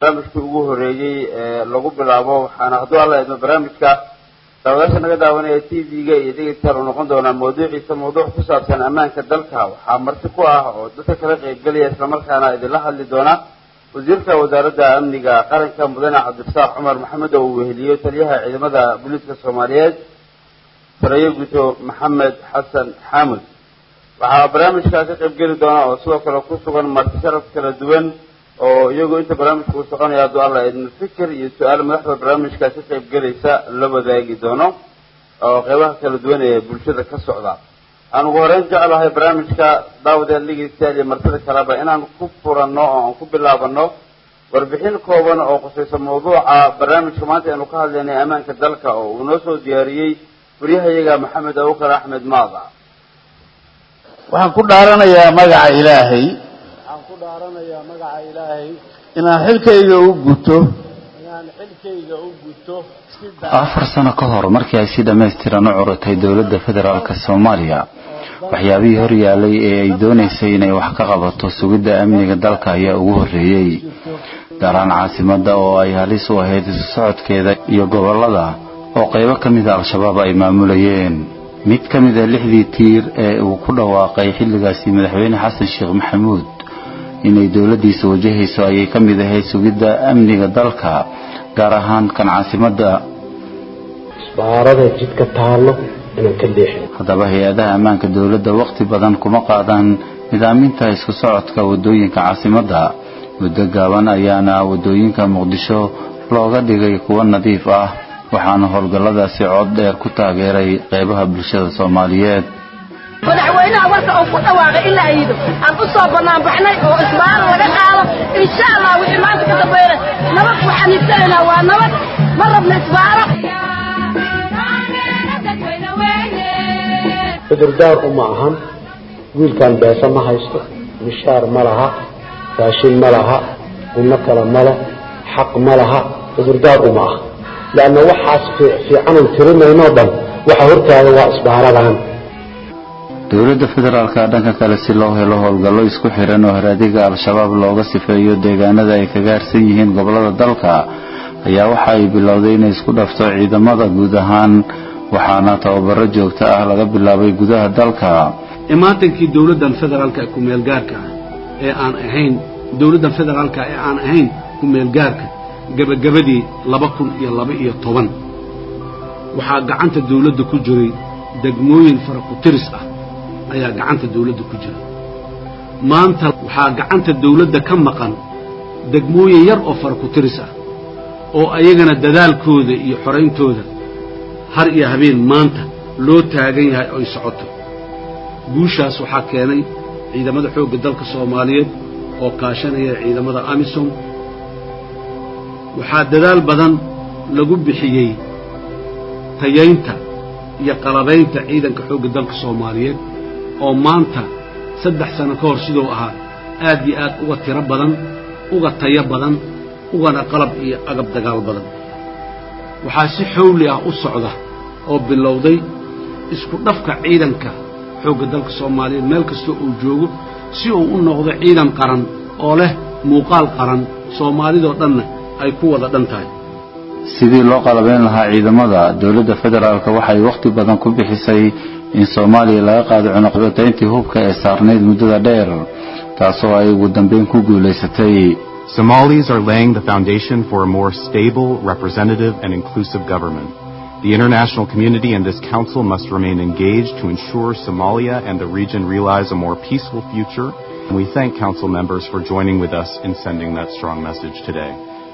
barnaamijkii ugu horeeyey ee lagu bilaabo waxaana hadduu alla idmo barnaamijka daawadaasha naga daawanaya t v-ga iyo dhegeystayaal uu noqon doonaa mawduuciisa mawduuc ku saabsan ammaanka dalka waxaa marti ku ah oo dadka kala qaybgelaya islamarkaana idinla hadli doona wasiirka wasaaradda amniga qaranka mudane cabdirasaaq cumar maxamed oo uu weheliyo taliyaha ciidamada booliiska soomaaliyeed sarayo guto maxamed xasan xaamud waxaa barnaamijkaa ka qaybgeli doona oo sidoo kale ku sugan marti sharaf kala duwan oo iyagu inta barnaamijka uu soconaya hadduu alla idmo fikir iyo su-aal madaxda barnaamijka ka qaybgelaysa la wadaagi doono oo qeybaha kala duwan ee bulshada ka socda aan ugu horeyn jeclahay barnaamijka daawadeed dhegeystayaal iyo martida kaleba inaan ku furanno oo aan ku bilaabano warbixin kooban oo khusaysa mawduuca barnaamijka maanta aynu ka hadlaynay ammaanka dalka oo uu noo soo diyaariyey waryahayaga maxamed abukar axmed maada waxaan ku dhaaranayaa magaca ilaahay waxaan ku dhaaranayaa magaca ilaahay inaan xilkayga u guto inaan xilkayga u guto si afar sano ka hor markii ay si dhammaystiran u curatay dowladda federaalk soomaaliya waxyaabihii hor yaalay ee ay doonaysay inay wax ka qabato sugidda amniga dalka ayaa ugu horreeyey gaaraan caasimadda oo ay halis u ahayd isu socodkeeda iyo gobollada oo qaybo ka mida al-shabaab ay maamulayeen mid ka mid a lixdii tiir ee uu ku dhawaaqay xilligaasi madaxweyne xasan sheekh maxamuud inay dowladdiisa wajahayso ayay ka mid ahayd sugidda amniga dalka gaar ahaan kan caasimadda isbaarada jidka taallo inaan ka leexin haddaba hay-adaha ammaanka dowladda wakhti badan kuma qaadaan nidaaminta isku socodka waddooyinka caasimadda muddo gaaban ayaana waddooyinka muqdisho looga dhigay kuwo nadiif ah waxaana howlgalladaasi cod dheer ku taageeray qeybaha bulshada soomaaliyeed madaxweynaha warka uu ku dhawaaqay in la ayido aan u soo banaanbaxnay oo isbaaro laga qaado insha allah wixii maanta ka dambeeyna nabad waxaan higsanaynaa waa nabad ma rabna isbaaro cudurdaar uma ahan wiilkan beesa ma haysto mishaar ma laha raashin ma laha gunno kale ma leh xaq ma laha cudurdaar uma aha leanna waxaas fiicanan tirinaynoo dhan waxa hortaada waa isbaaradan dowladda federaalka dhanka kale si loo helo howlgallo isku xiran oo haraadiga al-shabaab looga sifeeyo deegaanada ay kaga harsan yihiin gobollada dalka ayaa waxa ay bilowday inay isku dhafto ciidamada guud ahaan waxaana tababaro joogto ah laga bilaabay gudaha dalka imaatankii dowladdan federaalka ee ku-meelgaarka ah ee aan ahayn dowladdan federaalka ee aan ahayn ku-meelgaarka gebagabadii laba kun iyo laba iyo toban waxaa gacanta dawladda ku jiray degmooyin fara ku tiris ah ayaa gacanta dawladda ku jira maanta waxaa gacanta dawladda ka maqan degmooyin yar oo fara ku tiris ah oo ayagana dadaalkooda iyo xorayntooda har iyo habeen maanta loo taagan yahay oy socoto guushaas waxaa keenay ciidamada xoogga dalka soomaaliyeed oo kaashanaya ciidamada amisom waxaa dadaal badan lagu bixiyey tayaynta iyo qalabaynta ciidanka xoogga dalka soomaaliyeed oo maanta saddex sano ka hor siduu ahaa aad iyo aad uga tiro badan uga tayo badan ugana qalab iyo agab dagaal badan waxaa si xawli ah u socda oo bilowday isku dhafka ciidanka xoogga dalka soomaaliyeed meel kastoo uu joogo si uu u noqdo ciidan qaran oo leh muuqaal qaran soomaalidoo dhanna ay ku wada dhan tahay sidii loo qalabayn lahaa ciidamada dowladda federaalk waxay wakhti badan ku bixisay in soomaaliya laga qaado cunuqbatayntii hubka ee saarnayd muddada dheer taasoo ay ugu dambayn ku guulaysatay Somalis are laying the foundation for a more stable, representative, and inclusive government. The international community and this council must remain engaged to ensure Somalia and the region realize a more peaceful future. And we thank council members for joining with us in sending that strong message today.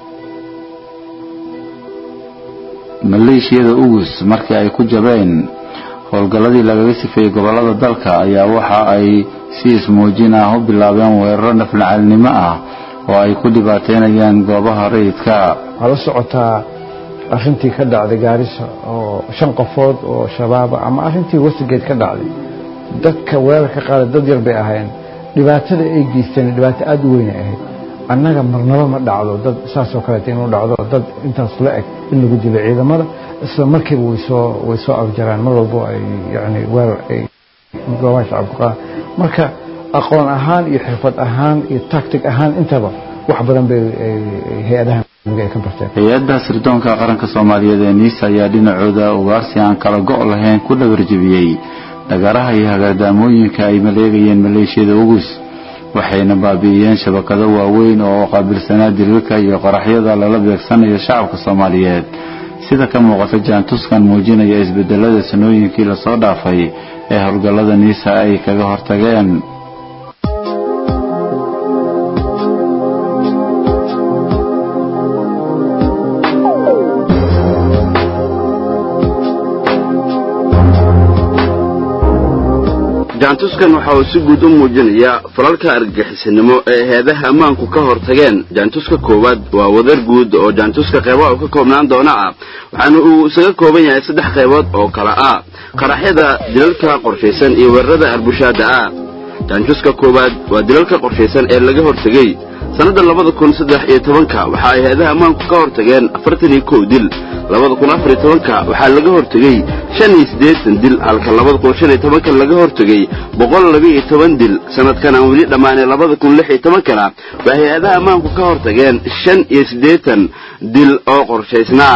maleeshiyada ugus markii ay ku jabeen howlgalladii lagaga sifeeyey gobollada dalka ayaa waxa ay si ismuujin ah u bilaabeen weeraro naflacalnimo ah oo ay ku dhibaateynayaan goobaha rayidka waxaa la socotaa arrintii ka dhacday gaarisa oo shan qofood oo shabaaba ama arrintii westigeed ka dhacday dadka weerar ka qaada dad yar bay ahaayeen dhibaatada ay geysteen dhibaato aada u weynay ahayd annaga marnabo ma dhacdo dad saasoo kaleeta inuu dhacdo dad intaas la eg in lagu dilo ciidamada isla markiiba way soo way soo afjaraan mar walbo ay yani weerar ay goobaha shacabka qaadaan marka aqoon ahaan iyo xirfad ahaan iyo tactic ahaan intaba wax badan bay hay-adaha ay ka barteen hay-adda sirdoonka qaranka soomaaliyeed ee niisa ayaa dhinacooda ugaarsi aan kala go' lahayn ku dhabarjebiyey dhagaraha iyo hagaardaamooyinka ay maleegayeen maleeshiyada ugus waxayna baabi'iyeen shabakado waaweyn oo qaabilsanaa diriirka iyo qaraxyada lala beegsanayo shacabka soomaaliyeed sida ka muuqata jaantuskan muujinaya isbedelada sanooyinkii lasoo dhaafay ee howlgallada niisa ay kaga hortageen jaantuskan waxa uu si guud u muujinayaa falalka argagixisanimo ee heedaha ammaanku ka hortageen jaantuska koowaad waa wadar guud oo jaantuska qeybaha uu ka koobnaan doona ah waxaana uu isaga kooban yahay saddex qaybood oo kala ah qaraxyada dilalka qorshaysan iyo weerarada arbushaada ah jaantuska koowaad waa dilalka qorshaysan ee laga hortegey sannadda labada kun saddex iyo tobanka waxa ay heedaha ammaanku ka hortageen afartan iyo kow dil labada kun afar iyo tobanka waxaa laga hortegey shan iyo siddeetan dil halka labada kun shan iyo tobanka laga hortegey boqol laba iyo toban dil sanadkan aan weli dhammaanay labada kun lix iyo tobankana waa hay-adaha ammaanku ka hortageen shan iyo siddeetan dil oo qorshaysnaa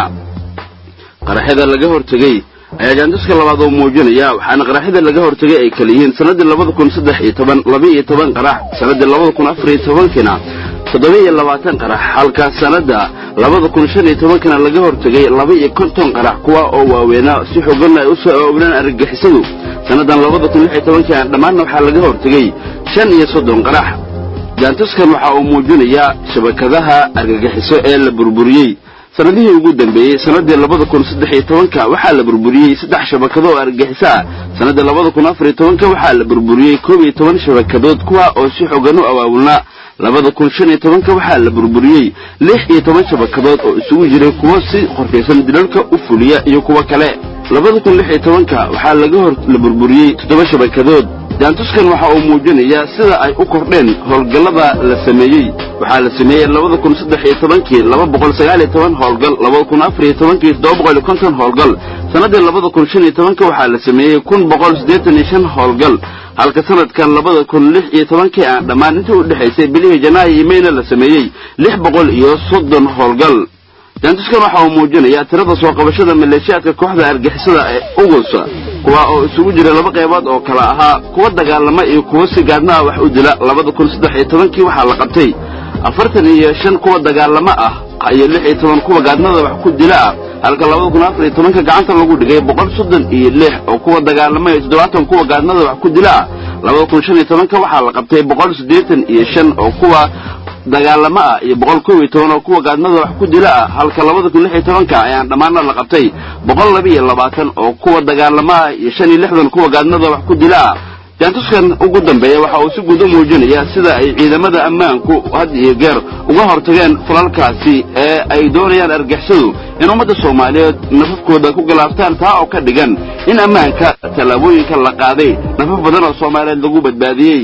qaraxyada laga hortegey ayaa jaantuska labaad oo muujinaya waxaana qaraxyada laga hortegay ay kala yihiin sannaddii labada kun saddex iyo toban laba iyo toban qarax sannaddii labada kun afar iyo tobankina toddoba iyo labaatan qarax halka sanadda labada kun shan iyo tobankana laga hortegay laba iyo konton qarax kuwa oo waaweynaa si xooganna ay usoo awaabnaan argagixisadu sannadan labada kun lix iyo tobankii dhammaanna waxaa laga hortegay shan iyo soddon qarax jaantuskan waxa uu muujinayaa shabakadaha argagixiso ee la burburiyey sanadihii ugu dambeeyey sanadii labada kun saddex iyo tobanka waxaa la burburiyey saddex shabakado oo argagixiso ah sanadii labada kun afar iyo tobanka waxaa la burburiyey koob iyo toban shabakadood kuwa oo si xogan u awaabulnaa labada kun shan iyo tobanka waxaa la burburiyey lix iyo toban shabakadood oo isugu jiray kuwo si qorshaysan dilalka u fuliya iyo kuwo kale labada kun lix iyo tobanka waxaa laga hor la burburiyey toddoba shabakadood jaantuskan waxa uu muujinayaa sida ay u kordheen howlgallada la sameeyey waxaa la sameeyey labada kun saddex iyo tobankii laba boqol sagaal iyo toban howlgal labada kun afar iyo tobankii toddoba boqol iyo konton howlgal sannaddii labada kun shan iyo tobanka waxaa la sameeyey kun boqol siddeetan iyo shan howlgal halka sanadkan labada kun lix iyo tobankii aan dhammaan intii u dhexaysay bilihii janaayo iyo mayna la sameeyey lix boqol iyo soddon howlgal jaantuskan waxa uu muujinayaa tirada soo qabashada maleeshiyaadka kooxda argixisada ee ugusa kuwa oo isugu jira laba qaybood oo kala ahaa kuwa dagaalama iyo kuwa si gaadna ah wax u dila labada kun saddex iyo tobankii waxaa la qabtay afartan iyo shan kuwa dagaalamo ah iyo lix iyo toban kuwa gaadnada wax ku dila ah halka labada kun afar iyo tobanka gacanta lagu dhigay boqol soddon iyo lix oo kuwa dagaalama iyo toddobaatan kuwa gaadnada wax ku dila ah labada kun shan iyo tobanka waxaa la qabtay boqol siddeetan iyo shan oo kuwa dagaalamo ah iyo boqol kow iyo toban oo kuwa gaadnada wax ku dila ah halka labada kun lix iyo tobanka ayaan dhammaana la qabtay boqol laba iyo labaatan oo kuwa dagaalamo ah iyo shan iyo lixdan kuwa gaadnada wax ku dila ah jaantuskan ugu dambeeya waxa uu si guud u muujinayaa sida ay ciidamada ammaanku had iyo geer uga hortageen falalkaasi ee ay doonayaan argixisadu in ummadda soomaaliyeed nafafkooda ku galaaftaan taa oo ka dhigan in ammaanka tallaabooyinka la qaaday nafaf badan oo soomaaliyeed lagu badbaadiyey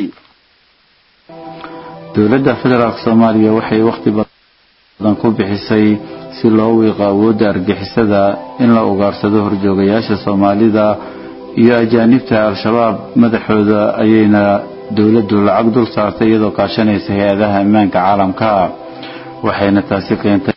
dowladda federaalk soomaaliya waxay wakhti badan ku bixisay si loo wiiqo awoodda argixisada in la ugaarsado horjoogayaasha soomaalida iyo ajaanibta al-shabaab madaxooda ayayna dowladdu lacag dul saartay iyadoo kaashanaysa hay-adaha ammaanka caalamka waxayna taasi keentay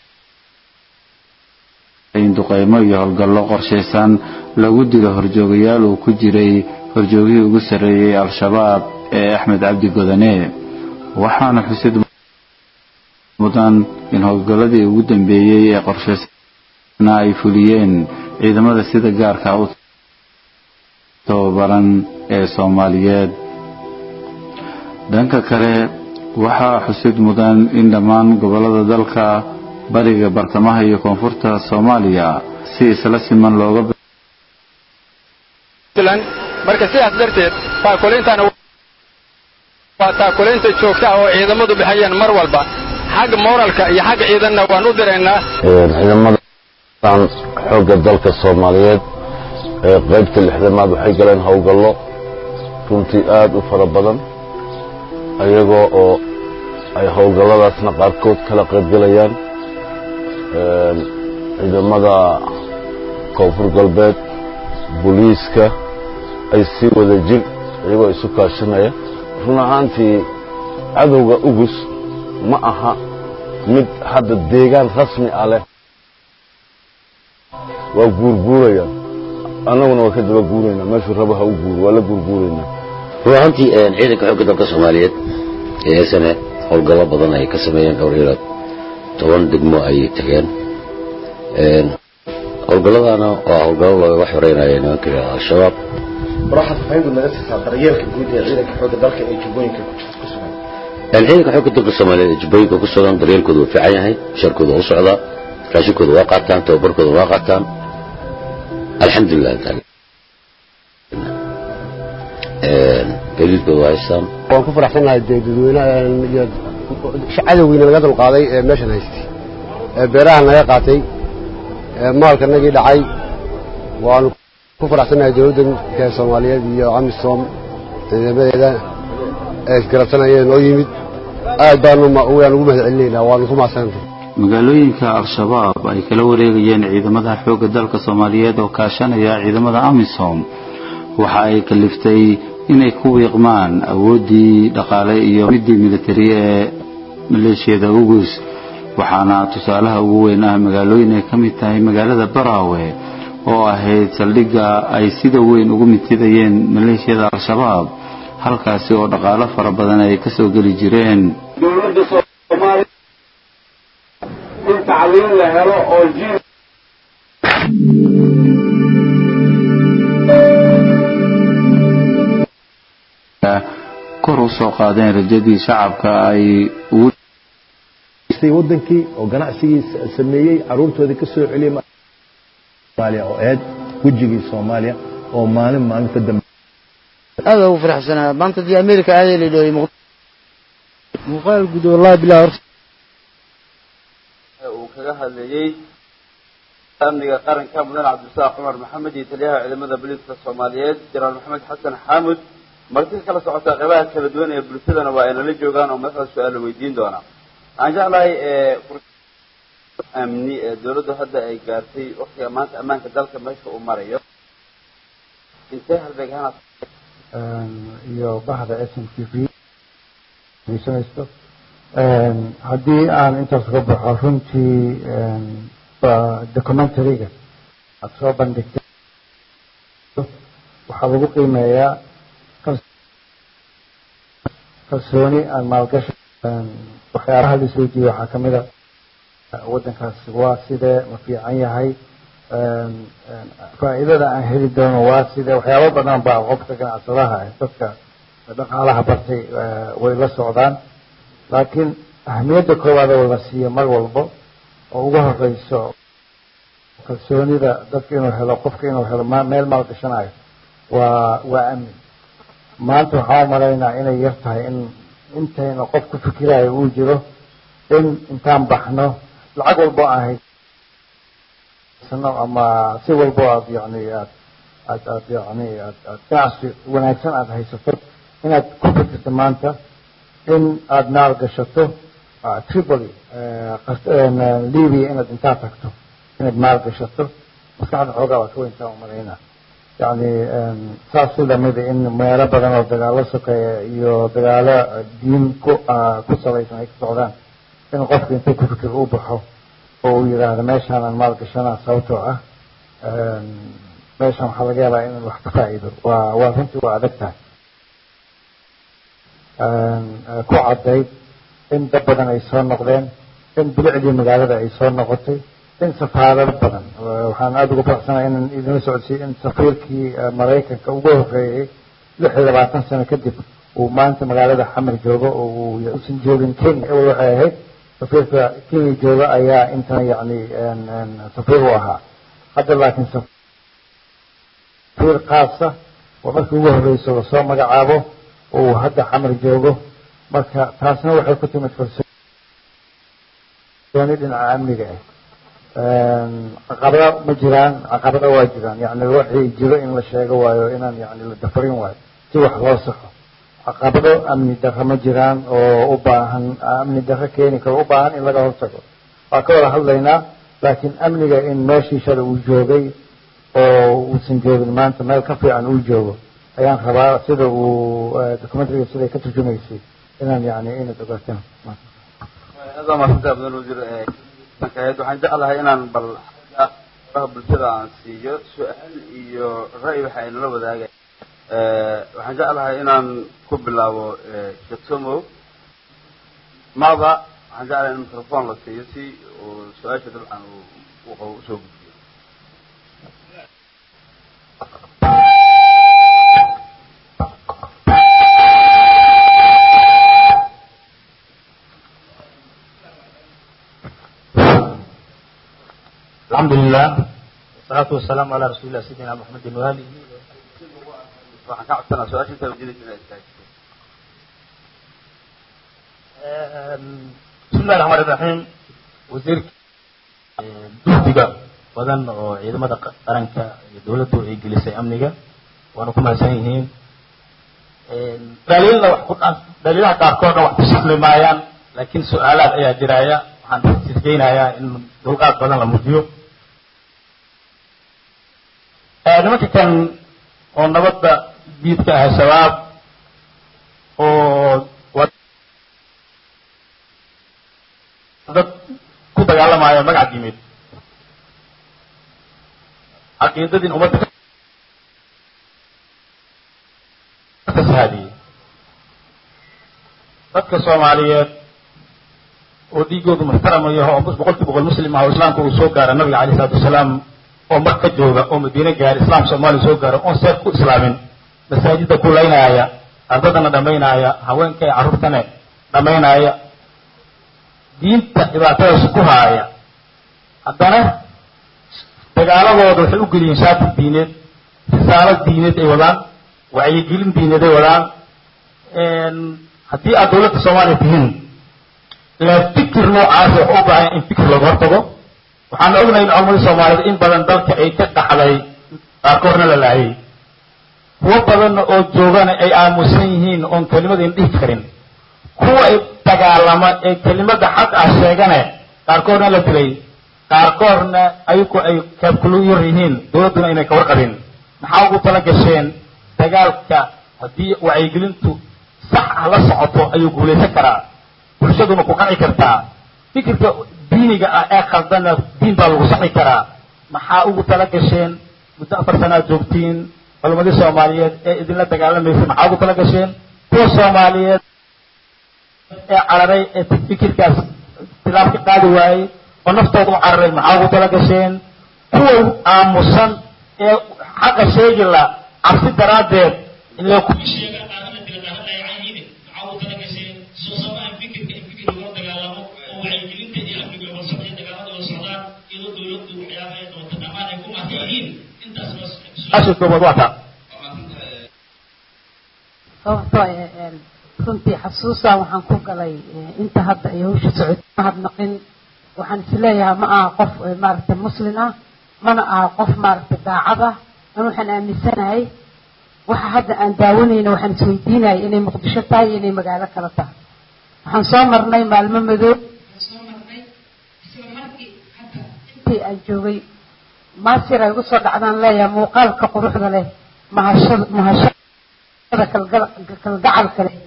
in duqeymo iyo howlgallo qorshaysan lagu dilo horjoogayaal uu ku jiray horjoogihii ugu sarreeyey al-shabaab ee axmed cabdi godane waxaana xusid mudan in howlgalladii ugu dambeeyey ee qorshaysna ay fuliyeen ciidamada sida gaarka u tababaran ee soomaaliyeed dhanka kale waxaa xusid mudan in dhammaan gobollada dalka bariga bartamaha iyo koonfurta soomaaliya si isla siman looga marka sidaas darteed taakulintan waa taakulaynta joogta ah oo ciidamadu bixiyaan mar walba xagga moralka iyo xagga ciidanna waan u diraynaa ciidamadan xoogga dalka soomaaliyeed ee qaybta lixdamaad waxay galeen howlgallo runtii aad u fara badan ayagoo oo ay howlgalladaasna qaarkood kala qaybgelayaan ciidamada koonfur galbeed booliiska ay sii wada jir iyagoo isu kaashanaya run ahaantii cadowga ugus ma aha mid hadda deegaan rasmi ah leh waa guurguurayaan annaguna waa ka daba guuraynaa meeshuu raba ha u guuro waa la guurguuraynaa run ahaantii ciidanka xoogga dalka soomaaliyeed ee sne howlgallo badan ay ka sameeyeen dhowr iyo toban degmo ayay tageen howlgalladana waa howlgallo looga xoreynaya nimanka yidhahda al-shabaab war waxaad fahayntu naga siisaa daryeelka guud ee ciidanka xoogga dalka ee jubbooyinka ku sugan ciidanka xoogga dalka soomaaliyeed ee jubbooyinka ku sugan daryeelkooda waa fiican yahay sharkooda waa u socdaa raashinkooda waa qaataan tababarkooda waa qaataan alxamdulilah gadiidkooda waa haystaan waan ku faraxsanahay dee dadweynaha cadowgiina laga dulqaaday ee meeshan haystay ee beeraha naga qaatay ee maalka nagii dhacay waanu ku faraxsanahay dowladda soomaaliyeed iyo amisom ciidamadeeda ee isgarabsanayeen oo yimid aad baanu waan ugu mahad celinaynaa waanu ku mahadsanantay magaalooyinka al-shabaab ay kala wareegayeen ciidamada xoogga dalka soomaaliyeed oo kaashanaya ciidamada amisom waxa ay kaliftay inay ku wiiqmaan awooddii dhaqaale iyo midii militari ee maleeshiyada ugus waxaana tusaalaha ugu weyn ah magaalooyin ay ka mid tahay magaalada baraawe oo ahayd saldhigga ay sida weyn ugu mitidayeen maleeshiyada al-shabaab halkaasi oo dhaqaalo fara badan ay ka soo geli jireen dowladda soomaaliya in tacliin la helo oo jiil kor u soo qaadeen rajadii shacabka ay ugu wadankii oo ganacsigii sameeyey caruurtoodii ka soo celiyay soomaaliya oo eed wejigii soomaaliya oo maalin maalin ka dambe aad ugu faraxsanaa maanta dii america aaday la dhooyay muuqaal guud wallahi bilaa horta uu kaga hadlayey amniga qaranka mudan cabdisaaq cumar maxamed iyo taliyaha ciidamada booliiska soomaaliyeed jenaraal maxamed xasan xaamud marti kala socotaa qeybaha kala duwan ee bulshadana waa ay nala joogaan oo madaxda su-aal weydiin doonaa waxaan jeclahay amni ee dawladdu hadda ay gaartay waktiga maanta ammaanka dalka meesha uu marayo intee halbeegahana iyo bahda s m t v dhegeysanaysto haddii aan intaas uga baxo runtii documentaryga aad soo bandhigtay waxaa lagu qiimeeyaa kalsooni aan maalgashi waxyaalaha la isweydiiye waxaa kamid a waddankaas waa sidee ma fiican yahay faa'iidada aan heli doono waa sidee waxyaabo badan baa qofka ganacsadaha dadka dhaqaalaha bartay way la socdaan laakiin ahamiyadda koowaad oo la siiyo mar walbo oo ugu horeyso kalsoonida dadka inuu helo qofka inuu helo meel maalgashanayo waa waa amni maanta waxaan umalaynaa inay yar tahay in intayna qof ku fikirayo uu jiro in intaan baxno lacag walbo aan haysano ama si walbo aad yani aad aad aad yani aad aad ganacsi wanaagsan aad haysato inaad ku fikirto maanta in aada maal gashato tripoli libia inaad intaa tagto inaad maal gashato maskaxda xoogaa waa ka weyntaa umalaynaa yani saas si lamida in meelo badan oo dagaalo sokeeya iyo dagaalo diin ku ku salaysan ay ka socdaan in qofka intuu ku fikir u baxo oo uu yidhaahdo meeshaanaan maal gashanaa sababtoo ah meeshan waxaa laga yaabaa inaan wax ka faa'iido waa waa runtii waa adag tahay ku caddayd in dad badan ay soo noqdeen in bilicdii magaalada ay soo noqotay in safaarado badan waxaan aada uga faraxsanahay inaan idinla socodsiiyo in safiirkii maraykanka ugu horreeyey lix iyo labaatan sano kadib uu maanta magaalada xamar joogo oo uusan joogin kenya ewel waxay ahayd safiirka kenya jooga ayaa intan yacni safiir u ahaa hadda laakiin safiir khaasa oo markii ugu horreyso lasoo magacaabo uu hadda xamar joogo marka taasna waxay ku timid kalsooni dhinaca amniga ah caqabado ma jiraan caqabado waa jiraan yani waxii jiro in la sheego waayo inaan yani la dafarin waayo si wax loo saxo caqabado amni darro ma jiraan oo u baahan amni darro keeni karo u baahan in laga hortago waa ka wada hadlaynaa laakiin amniga in meeshii shala uu joogay oo uusan joogin maanta meel ka fiican uu joogo ayaan rabaa sida uu documentariga siday ka turjumaysay inaan yani inaad ogaataan aad aad waa mahadsantahay mudan wasiir kaheed waxaan jeclahay inaan bal xagga faraha bulshada aan siiyo su-aal iyo ra'yi waxa ay nala wadaagay waxaan jeclahay inaan ku bilaabo sheekh somow mada waxaan jeclahay in microphone la siiyo si uu su-aasha dabcan uu qabo usoo gudbiyo الحمد لله والصلاة والسلام على رسول الله سيدنا محمد وآله waxaan ka codsanaa su-aasha intaa wajinaysa inay istaagto بسم الله الرحمن الرحيم وزير guddiga badan oo ciidamada qaranka iyo dawladdu ay gelisay amniga waana ku mahadsan yihiin dhaliilna wax ku dhaliilaha qaarkoodna wax ku sahmi maayaan laakiin su-aalaad ayaa jiraya waxaan sirgeynayaa in dulqaad badan la muujiyo nimanka kan oo nabadda diidka ah shabaab oo dad ku dagaalamaya magac yimid caqiidadiin ummadda fasahaadiyey dadka soomaaliyeed oo dhiigoodu muxtaramayo oo boqol kiiba boqol muslim ah oo islaamka uu soo gaara nabiga alayh isalaatu wasalaam oo marka jooga oo madiine gaara islaam soomaaliya soo gaara oon seef ku islaamin masaajidda ku laynaaya ardadana dhammaynaaya haweenka ee carruurtane dhammaynaaya diinta dhibaatadaas ku haaya haddana dagaaladooda waxay u geliyeen shaatir diineed risaalo diineed ay wadaan wacyigelin diineed ay wadaan haddii aad dawladda soomaaliya tihiin la fikir noocaasi wuxuu u baahan in fikir looga hortago waxaan ognahay in culamadii soomaaliyeed in badan dalka ay ka dhaxday qaarkoodna la laayay kuwo badanna oo joogana ay aamusan yihiin oon kelimadayna dhihi karin kuwa ay dagaalama ee kelimada xaq ah sheegane qaarkoodna la dilay qaarkoodna ayagu ay kaabkulu yar yihiin dawladduna inay ka warqabin maxaa ugu tala gasheen dagaalka haddii wacyigelintu sax ah la socoto ayuu guulaysan karaa bulshaduna ku qanci kartaa fikirka diiniga ah ee khaldana diin baa lagu saxi karaa maxaa ugu tala gasheen muddo afar sanaad joogtiin culamadii soomaaliyeed ee idinla dagaalamaysa maxaa ugu tala gasheen kuwa soomaaliyeed ee cararay ee fikirkaas tilaab ka qaadi waayey oo naftooda u cararay maxaa ugu tala gasheen kuwa aamusan ee xaqa sheegi la cabsi daraaddeed ila ku koobaad waa taa sababtoo runtii xasuusaa waxaan ku galay inta hadda ay hawsha socotay mahadnaqin waxaan isleeyahay ma aha qof maaragtay muslin ah mana aha qof maaragtay daacad ah an waxaan aaminsanahay waxa hadda aan daawanayna waxaan isweydiinaya inay muqdisho tahay iyo inay magaalo kale tahay waxaan soo marnay maalmo madoob intii aan joogay maasir ay ugu soo dhacdaan leeyahay muuqaalka quruxda leh mahashada mahashada kalgacalka leh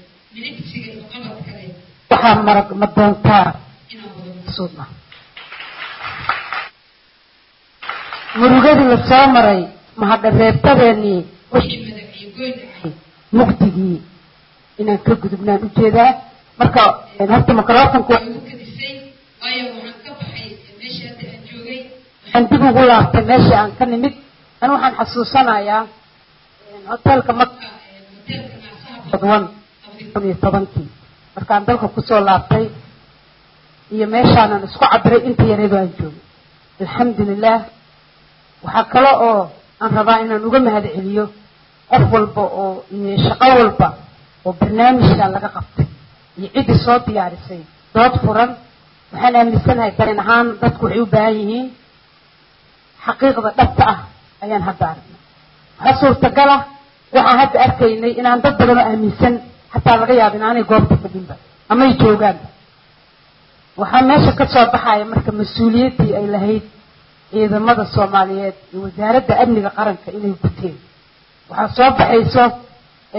waxaa marag ma doontaa suudna murugadii la soo maray mahadhareebtadeenii wixii madaxiyo goyn dhacay mugdigii inaan ka gudubnaan ujeedaa marka horta microfonka waa igu kadisay waayo waxaan ka baxay meeshii hadda aan joogay waxaan dib ugu laabtay meeshii aan ka nimid an waxaan xasuusanayaa hotelka maka hotelka naasaha kun iyo tobankii markaan dalka kusoo laabtay iyo meeshaanan isku cabiray inta yareedoo aan joogay alxamdulilah waxaa kale oo aan rabaa inaan uga mahad celiyo qof walba oo iyo shaqo walba oo barnaamijkan laga qabtay iyo ciddii soo diyaarisay dood furan waxaan aaminsanahay dareen ahaan dadku waxay u baahan yihiin xaqiiqda dhabta ah ayaan hadda aragnay waxaa suurtagal ah waxaan hadda arkaynay inaan dad badan oo aaminsan xataa laga yaaba inaanay goobta fadhinba amay joogaanba waxaa meesha ka soo baxaya marka mas-uuliyaddii ay lahayd ciidamada soomaaliyeed iyo wasaaradda amniga qaranka inay guteen waxaa soo baxayso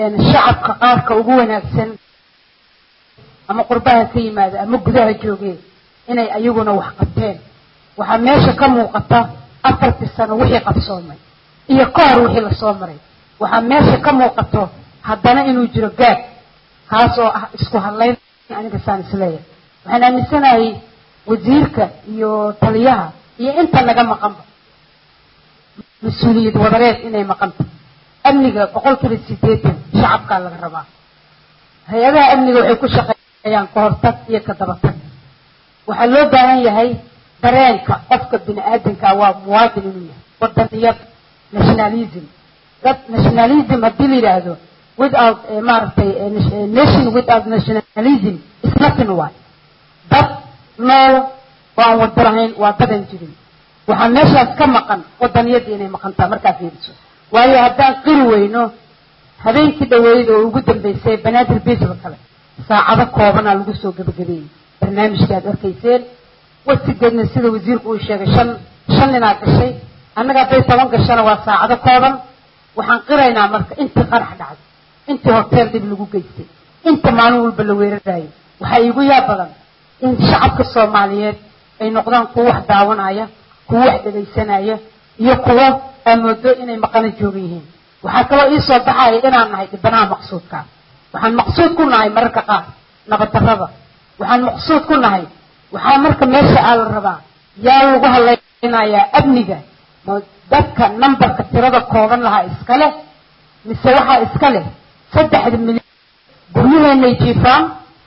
shacabka qaarka ugu wanaagsan ama qurbaha ka yimaada ama gudaha joogee inay ayaguna wax qabteen waxaa meesha ka muuqata afartii sano wixii qabsoomay iyo ka hor wixii lasoo maray waxaa meesha ka muuqato haddana inuu jiro gaab kaas oo ah isku hadlayn aniga saan isleeyahay waxaan aaminsanahay wasiirka iyo taliyaha iyo inta naga maqanba mas-uuliyad wadareed inay maqanta amniga boqolkiiba sideetan shacabkaa laga rabaa hay-adaha amniga waxay ku shaqeeyaan ka hortag iyo ka dabatag waxaa loo baahan yahay dareenka qofka bini aadanka waa muwaadin inuu yahay wadaniyad nationalism dad nationalism haddii la yidhaahdo without maaragtay nation without nationalism is nothing waay dad nool oo aan wada lahayn waa dadan jirin waxaa meeshaas ka maqan wadaniyadda inay maqantaa markaa fiiriso waayo haddaan qiri weyno habeenkii dhaweyd oo ugu dambeysay banaadir bisba kale saacado koobanaa lagu soo gebagabeeyey barnaamijkii aad arkayseen wasigeedna sida wasiirku uu sheegay shan shan ninaa gashay annaga hadday toban gashana waa saacado kooban waxaan qiraynaa marka intii qarax dhacday intii hoteel dib lagu geystay inta maalin walba la weerarayay waxaa iigu yaab badan in shacabka soomaaliyeed ay noqdaan kuwo wax daawanaya kuwo wax dhegaysanaya iyo kuwo aamoodo inay maqana joogan yihiin waxaa kaloo iisoo baxaya inaan nahay dhibanaha maqsuudka waxaan maqsuud ku nahay mararka qaar nabaddarrada waxaan maqsuud ku nahay waxaa marka meesha aa la rabaa yaa lagu hadlaynayaa amniga ma dadka numberka tirada kooban lahaa iska leh mise waxaa iska leh saddexda milyan guryaheenay jiifaan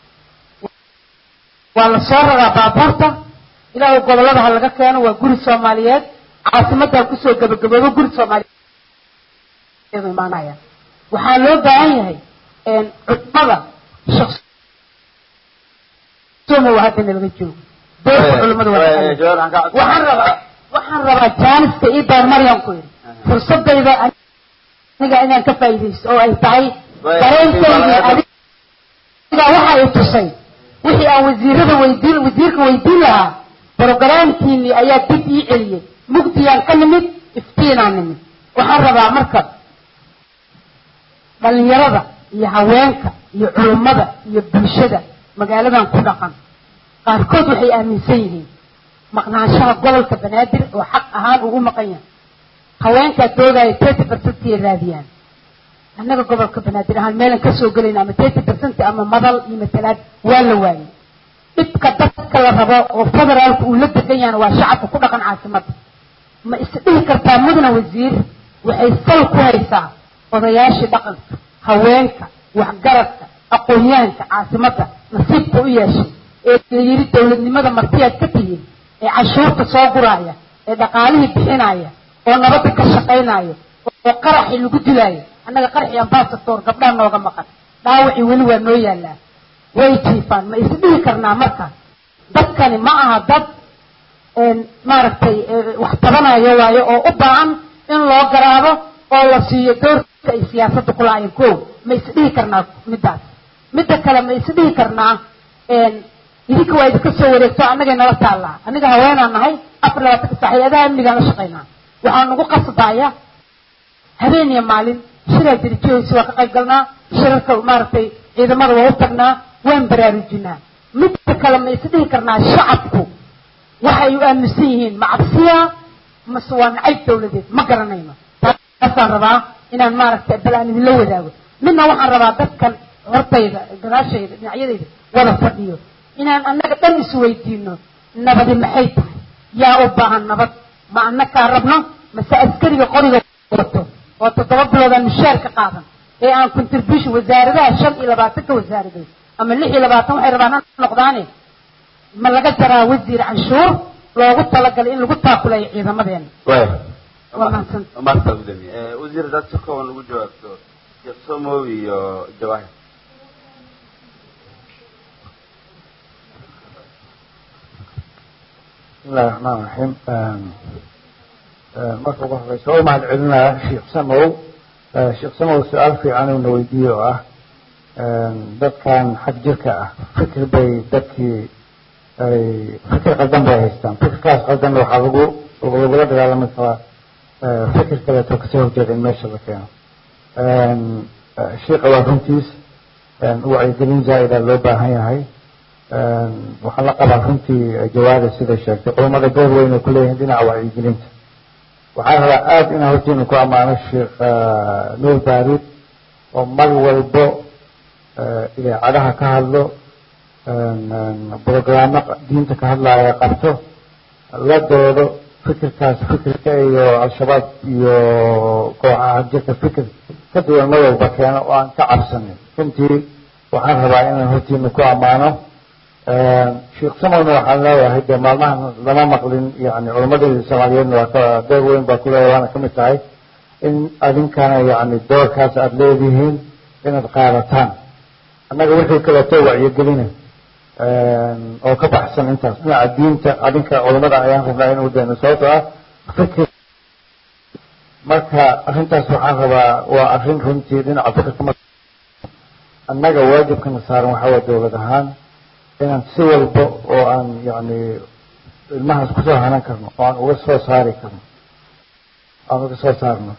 waa la soo raraa baabuurta ilaahu gobollada ha laga keeno waa guri soomaaliyeed caasimaddaa kusoo gabagaboobo guri soomaaliyeed imaanaya waxaa loo baahan yahay cudmada shaqsomo hadda nalaga joogo doorka culimada waxaan rabaa waxaan rabaa jaaniska ii daar maryam ku yidhi fursadayda aniga inaan ka faa'iidaysto oo ay tahay dareenkaydii adiga waxa ay tusay wixii aan wasiirada weydiin wasiirka weydiin lahaa brogaraamkiinii ayaa dib ii celiyey mugdiyaan ka nimid iftiinaan nimid waxaan rabaa marka dhalinyarada iyo haweenka iyo culummada iyo bulshada magaaladan ku dhaqan qaarkood waxay aaminsan yihiin maqnaanshaha gobolka banaadir oo xaq ahaan ugu maqan yahay haweenkaa doogaya thirty percentiyay raadiyaan annaga gobolka banaadir ahaan meelan kasoo gelayna ama thirty percent ama madal iyo matalaad waa la waayay dhibka dadka la rabo oo federaalka uu la degan yahana waa shacabka ku dhaqan caasimadda ma isdhihi kartaa mudna wasiir waxay sal ku haysaa odayaashii dhaqanka haweenka waxgaradka aqoonyahanka caasimadda nasiibka u yeeshay ee la yidhi dowladnimada martiyaad ka tihiin ee cashuurta soo guraaya ee dhaqaalihii bixinaya oo nabadda ka shaqaynaya oo qaraxii lagu dilaayo annaga qaraxii ambasator gabdhaha nooga maqan dhaawacii weli waa noo yaallaa way jiifaan ma isdhihi karnaa marka dadkani ma aha dad maaragtay wax tabanayo waayo oo u baahan in loo garaabo oo la siiyo doorka ay siyaasadda ku lahaayeen ko ma isdhihi karnaa middaas midda kale ma isdhihi karnaa idinka waa idinka soo wareegto annagay nala taallaa aniga haweenaan nahay afar labaatanka sax hay-adaha amnigaan la shaqaynaa waxaa nagu qasbaya habeen iyo maalin shiraa dirijohaysa waa ka qayb galnaa shirarka maaragtay ciidamada waa u tagnaa waan baraarujinaa midda kale ma isdhihi karnaa shacabku waxay u aaminsan yihiin ma cabsiya mase waa nacayb dawladeed ma garanayno taasaan rabaa inaan maaragtay bal aan idinla wadaago midna waxaan rabaa dadkan hortayda gadaashayda dhinacyadayda wada fadhiyo inaan annaga dhan isweydiino nabadi maxay tahay yaa u baahan nabad ma annakaa rabno mase askariga qoriga wato oo toddoba biloodaan mushaar ka qaadan ee aan contribution wasaaradaha shan iyo labaatanka wasaaradood ama lix iyo labaatan waxay rabaan ha noqdaane ma laga jaraa wasiir canshuur loogu talagalay in lagu taakulayo ciidamadeena waa mahadsan maarta gudoomiye wasiir dad si kooban ugu jawaabto sheekh somow iyo jawaahir bismillahi raxmaan raxiim marka ugu horeysa waa mahad celinaya sheekh samow sheekh samow su-aal fiican uuna weydiiye oo ah dadkan xag jirka ah fikir bay dadkii ay fikir qaldan bay haystaan fikirkaas qaldan waxaa lagu lagula dagaalami karaa fikir kaleeto kasoo horjeeda in meesha la keeno sheikha waa runtiis wacyigelin zaa'ida loo baahan yahay waxaan la qabaa runtii jawaada sida sheegtay culummada door weyn ay ku leeyihiin dhinaca wacyigelinta waxaan rabaa aada inaan hortiina ku ammaano sheekh nuur baarid oo mar walbo idaacadaha ka hadlo brogaraamo diinta ka hadlaaya qabto la doodo fikirkaas fikirka iyo al-shabaab iyo kooxaha jirka fikir ka duwan mar walba keeno oo aan ka cabsanin runtii waxaan rabaa inaan hortiina ku ammaano sheekh samowna waxaan leeyahay dee maalmahan lama maqlin yani culammadii soomaaliyeedna waa ka door weyn baa kuleeyahay waana ka mid tahay in adinkana yani doorkaas aada leedihiin inaad qaadataan annaga wixii kaleeto wacyigelina oo ka baxsan intaas dhinaca diinta adinka culamada ayaan rabnaa inuu deeno sababto ah fikir marka arrintaas waxaan rabaa waa arrin runtii dhinaca fikirka ma annaga waajibkana saaran waxaa waa dowlad ahaan inaan si walba oo aan yani ilmahaas kusoo hanan karno oo aan uga soo saari karno aan uga soo saarno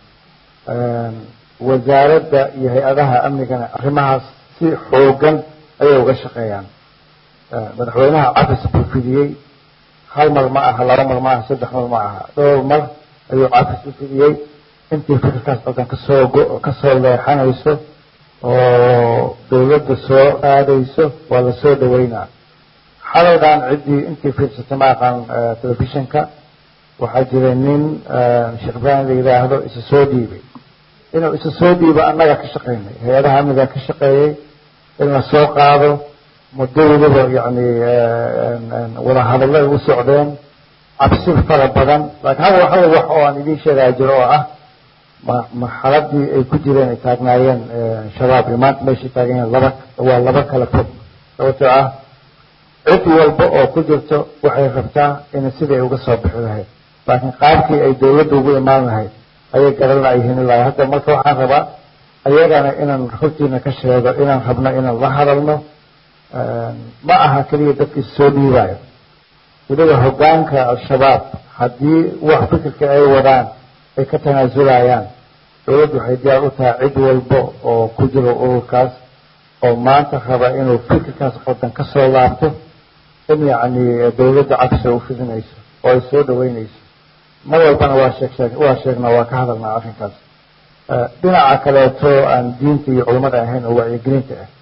wasaaradda iyo hay-adaha amnigana arrimahaas si xoogan ayay uga shaqeeyaan madaxweynaha cafis buu fidiyey hal mar ma aha laba mar ma aha saddex mar ma aha dhowr mar ayuu cafis u fidiyey intii fikirkaas dalkan kasoo go- kasoo leexanayso oo dawladda soo aadayso waa lasoo dhaweynaa xalaydan ciddii intii fiirsatay ma aqaan telefishinka waxaa jiray nin sheekh ibrahim la yidhaahdo isa soo dhiibay inuu isa soo dhiibo annaga ka shaqaynay hay-adaha amniga ka shaqeeyey in la soo qaado muddo weliba yani wadahadallo ay u socdeen cabsi fara badan laakiin hal hal wax oo aan idiin sheegaya jiro oo ah ma marxaladii ay ku jireen ay taagnaayeen shabaab iyo maanta meeshay taagan yihiin laba waa laba kala fog sababtoo ah cid walba oo ku jirto waxay rabtaa in sidai ay uga soo bixi lahayd laakiin qaabkii ay dawladda ugu imaan lahayd ayay garan layihiin ilaa hadda marka waxaan rabaa ayagana inaan hortiina ka sheego inaan rabno inaan la hadalno ma aha keliya dadkii soo dhiibayo weliba hoggaanka al-shabaab haddii wax fikirka ay wadaan ay ka tanaasulayaan dawladdu waxay diyaar u tahay cid walba oo ku jiro ururkaas oo maanta raba inuu fikirkaas qodan ka soo laabto in yacni dawladda cabsi u fidinayso oo ay soo dhaweynayso mar walbana waa sheeg sheeg waa sheegnaa waa ka hadalnaa arrinkaas dhinaca kaleeto aan diinta iyo culummada ahayn oo wacyigelinta ah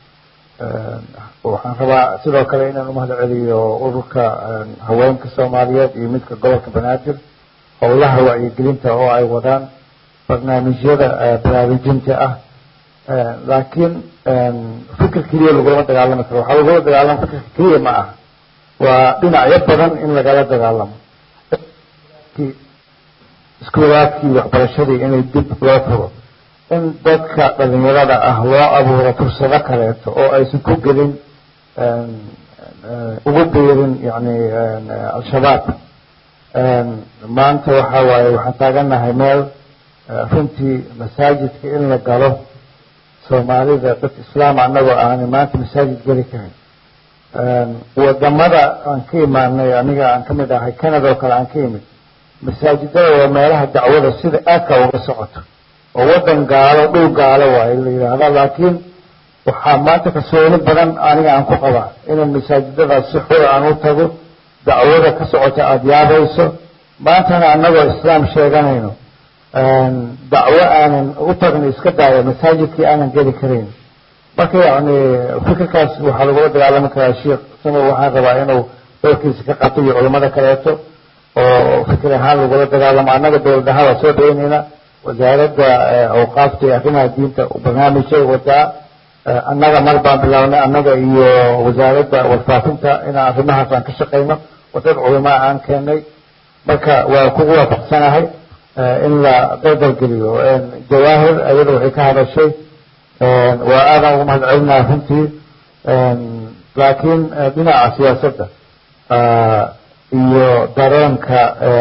waxaan rabaa sidoo kale inaan umahad celiyo ururka haweenka soomaaliyeed iyo midka gobolka banaadir howlaha wacyigelinta oo ay wadaan barnaamijyada baraarujinta ah laakiin fikir keliya lagulama dagaalami karo waxaa lagula dagaalama fikirka keliya ma aha waa dhinacyo badan in lagala dagaalamo iskuulaadkii waxbarashadii inay dib loo furo in dadka dhalinyarada ah loo abuuro fursado kaleeto oo aysan ku gelin ugu biirin yani al-shabaab maanta waxaa waaye waxaan taagannahay meel runtii masaajidka in la galo soomaalida dad islaam annagoo aanay maanta masaajid geli karin wadamada aan ka imaanay aniga aan ka mid ahay canada oo kale aan ka imid masaajidada waa meelaha dacwada sida aadka uga socoto oo wadan gaalo dhul gaalo waayo la yidhaahda laakiin waxaa maanta kalsooni badan aniga aan ku qabaa inaan masaajidadaas si xur aan u tago dacwada ka socota aada yaabayso maantana annagoo islaam sheeganayno dacwo aanan u tagno iska daayo masaajidkii aanan geli karayn marka yacni fikirkaas waxaa lagula dagaalami karaa sheikh sama waxaan rabaa inuu doorkiisa ka qato iyo culamada kaleeto oo fikir ahaan lagula dagaalamo annaga dowlad ahaan waa soo dhaweynayna wasaaradda awqaafta iyo arrimaha diinta barnaamijay wadaa annaga mar baan bilaabnay annaga iyo wasaaradda warfaafinta inaan arrimahaas aan ka shaqayno oo dad culamaa aan keenay marka waa kugu waafaqsanahay in la daldalgeliyo jawaahir ayada waxay ka hadashay waa aadaan ugu mahad celinaya runtii laakiin dhinaca siyaasadda iyo dareenka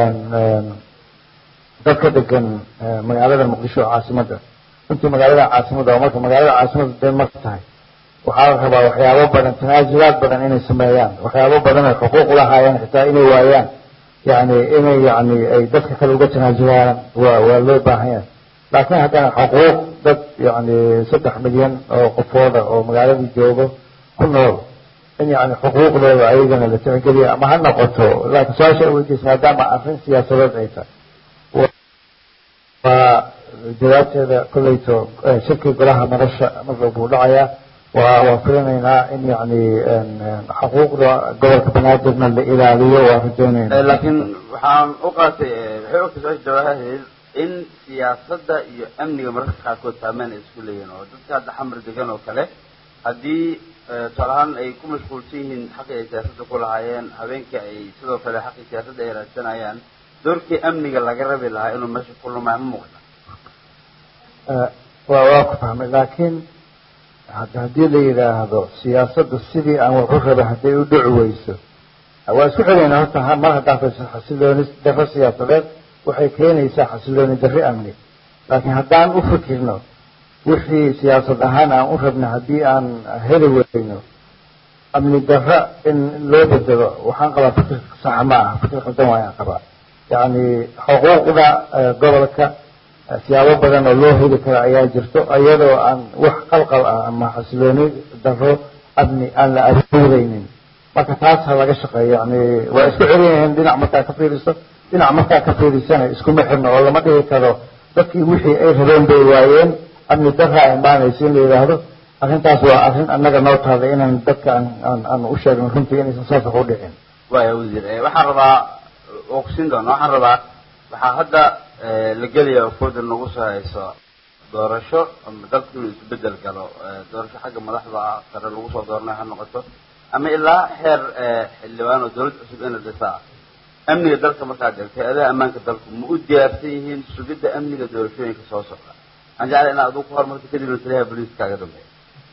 dadka degan magaalada muqdisho caasimadda runtii magaalada caasimadda oo marka magaalada caasimadda dee marka tahay waxaa la rabaa waxyaabo badan tanaasulaad badan inay sameeyaan waxyaabo badan ay xuquuq ulahaayeen xitaa inay waayaan yani inay yani ay dadka kale uga tanaasulaan waa waa loo baahan yahay laakiin haddana xuquuq dad yani saddex milyan oo qofooda oo magaaladii joogo ku nool in yani xuquuqdooda ayagana la tixgeliya ama ha noqoto laakiin su-aasha ay weydiisa maadaama arrin siyaasadeed ay tahay waa jawaabteeda kolleyto shirkii golaha nolosha marka buu dhacayaa waa waan filinaynaa in yani xuquuqda gobolka banaadirna la ilaaliyo waa rajaynayna laakiin waxaan u qaatay waxay ogtay su-aasha jawaabaheed in siyaasadda iyo amniga mararka qaarkood saameyn ay isku leeyihin oo dadka hadda xamar degan oo kale haddii tusaale ahaan ay ku mashquulsan yihiin xaqii ay siyaasadda ku lahaayeen habeenkii ay sidoo kale xaqii siyaasadda ay raadsanayaan doorkii amniga laga rabi lahaa inuu meesha ku lumaya ma muuqda waa waa ku fahmay laakiin haddii la yidhaahdo siyaasadda sidii aan wax u rabay hadday u dhici weyso waa isku celinaa horta mar haddaa fayso xasilooni darro siyaasadeed waxay keenaysaa xasilooni darri amni laakiin haddaan u fikirno wixii siyaasad ahaan aan u rabna haddii aan heli weyno amni darra in loo bedelo waxaan qabaa fikir sax ma aha fikir qaldan waayaan qabaa yacni xuquuqda gobolka siyaabo badan oo loo heli karo ayaa jirto iyadoo aan wax qalqal ah ama xasilooni darro amni aan la abuureynin marka taas ha laga shaqeeyo yani waa isku celinayeen dhinac markaa ka fiiriso dhinac markaa ka fiirisana iskuma xirno oo lama dhigi karo dadkii wixii ay rabeen bay waayeen amni darra imaanayso in la yidhaahdo arrintaas waa arrin annaga noo taada inaan dadka aan aan aan u sheegno runtii inaysan saas wax u dhicin waya wasiir waxaan rabaa oo kusin doona waxaan rabaa waxaa hadda la gelaya oo fooda nagu soo hayso doorasho ama dalku inuu isbedel galo doorasho xagga madaxda ah sare lagu soo dooranayo ha noqoto ama ilaa xeer xildhibaan oo dawlad cusub in la dhisaa amniga dalka markaad eegtay adaa ammaanka dalku ma u diyaarsan yihiin sugidda amniga doorashooyinka soo socda waxaan jeclay inaad adigu ku horumarto kadibna taliyaha booliiska kaaga dambeeya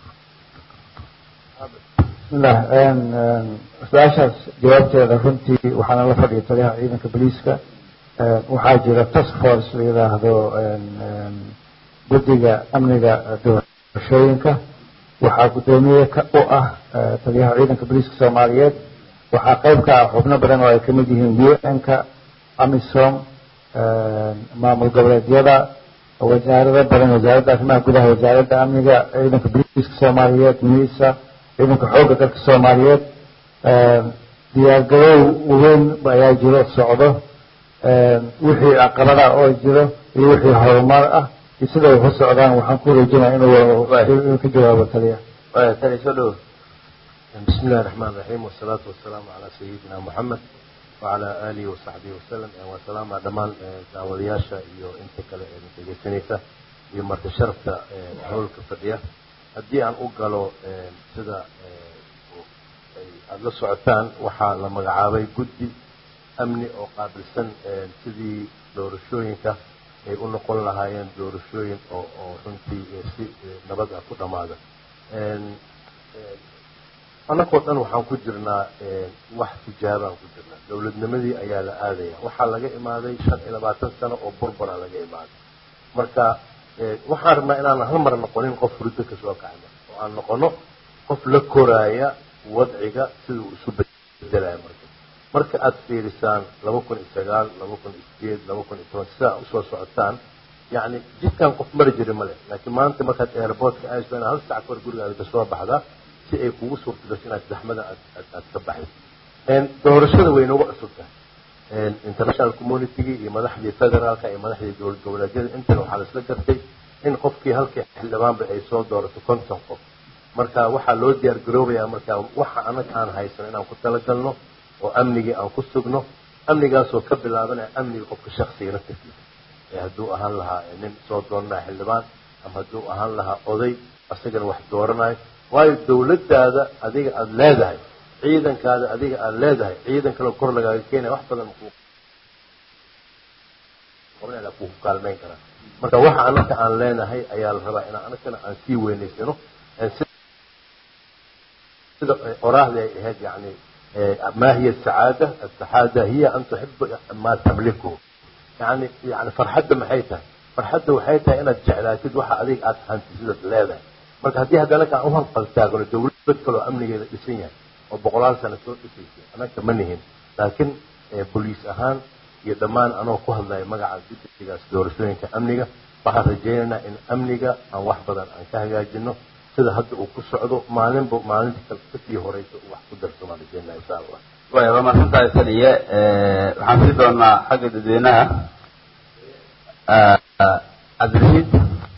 bismillah su-aashaas jawaabteeda runtii waxaana la fadhiya taliyaha ciidanka booliiska waxaa jira task force la yidhaahdo guddiga amniga doorashooyinka waxaa guddoomiye ka u ah taliyaha ciidanka booliiska soomaaliyeed waxaa qayb ka ah xubno badan oo ay kamid yihiin u n-ka amisom maamul goboleedyada wasaarado badan wasaaradda arrimaha gudaha wasaaradda amniga ciidanka booliiska soomaaliyeed misa ciidanka xoogga dalka soomaaliyeed diyaargarow weyn ayaa jiro socdo wixii caqabada oo jiro iyo wixii horumar ah iyo sida ay ku socdaan waxaan ku wareejinaya inuu ka jawaabo taliya taliya soo dhawo بسم الله الرحمن الرحيم والصلاة والسلام على سيدنا محمد وعلى آله وصحبه وسلم وسلام على دمان دعوالياشا iyo inta kale ee dhegeysanaysa iyo marti sharafta howlka fadhiya haddii aan u galo sida aada la socotaan waxaa la magacaabay guddi amni oo qaabilsan sidii doorashooyinka ay u noqon lahaayeen doorashooyin oo oo runtii si nabad ah ku dhammaada annagoo dhan waxaan ku jirnaa wax tijaabaan ku jirnaa dowladnimadii ayaa la aadaya waxaa laga imaaday shan iyo labaatan sano oo burbura laga imaaday marka waxaan rabnaa inaan hal mar noqonin qof furdo kasoo kacna oo aan noqono qof la koraaya wadciga sida uu isu bedelaya marka marka aada fiirisaan laba kun iyo sagaal laba kun iyo sideed laba kun iyo toban sidaa usoo socotaan yacni jidkan qof mari jiri male laakiin maanta markaad airportka ayso inaad hal sac kahor gurigaada kasoo baxdaa si ay kugu suurta gasho inaad zaxmada aad aad ka baxdo doorashada way nooga cusub tahay international communitygii iyo madaxdii federaalka iyo madaxdii dowlad goboleedyada intana waxaa laisla gartay in qofkii halkii xildhibaanba ay soo doorato konton qof marka waxaa loo diyaar garoobayaa marka waxa anaga aan haysano inaan ku talagalno oo amnigii aan ku sugno amnigaasoo ka bilaabanaya amniga qofka shaksiga naftirkiisa ee hadduu ahaan lahaa nin soo dooranaya xildhibaan ama hadduu ahaan lahaa oday asagana wax dooranayo waayo dawladdaada adiga aada leedahay ciidankaada adiga aada leedahay ciidan kaleo kor lagaaga keenaya wax badan ku ku kaalmeyn karaa marka waxa anaka aan leenahay ayaa la rabaa inaan anagana aan sii weynaysano sida oraahda ay ahayd yani ما هي السعادة السعادة هي أن تحب ما تملكه يعني يعني فرحدة ما حيتها فرحدة وحيتها أنا جعلاتي وحا عليك أتحنت سيدة لا marka haddii haddana aan u hanqaltaagno dawlad kaloo amnigeeda dhisan yahay oo boqolaal sano soo dhisaysay anaka ma nihin laakiin boliis ahaan iyo dhammaan anoo ku hadlaya magaca guddigaas doorashooyinka amniga waxaan rajaynaynaa in amniga aan wax badan aan ka hagaajino sida hadda uu ku socdo maalinba maalinta kale kasii horeysa uu wax ku darsamaan rajeynaa insha allah way waa mahadsantahay saliye waxaan sii doonaa xagga dadweynaha cabdirashiid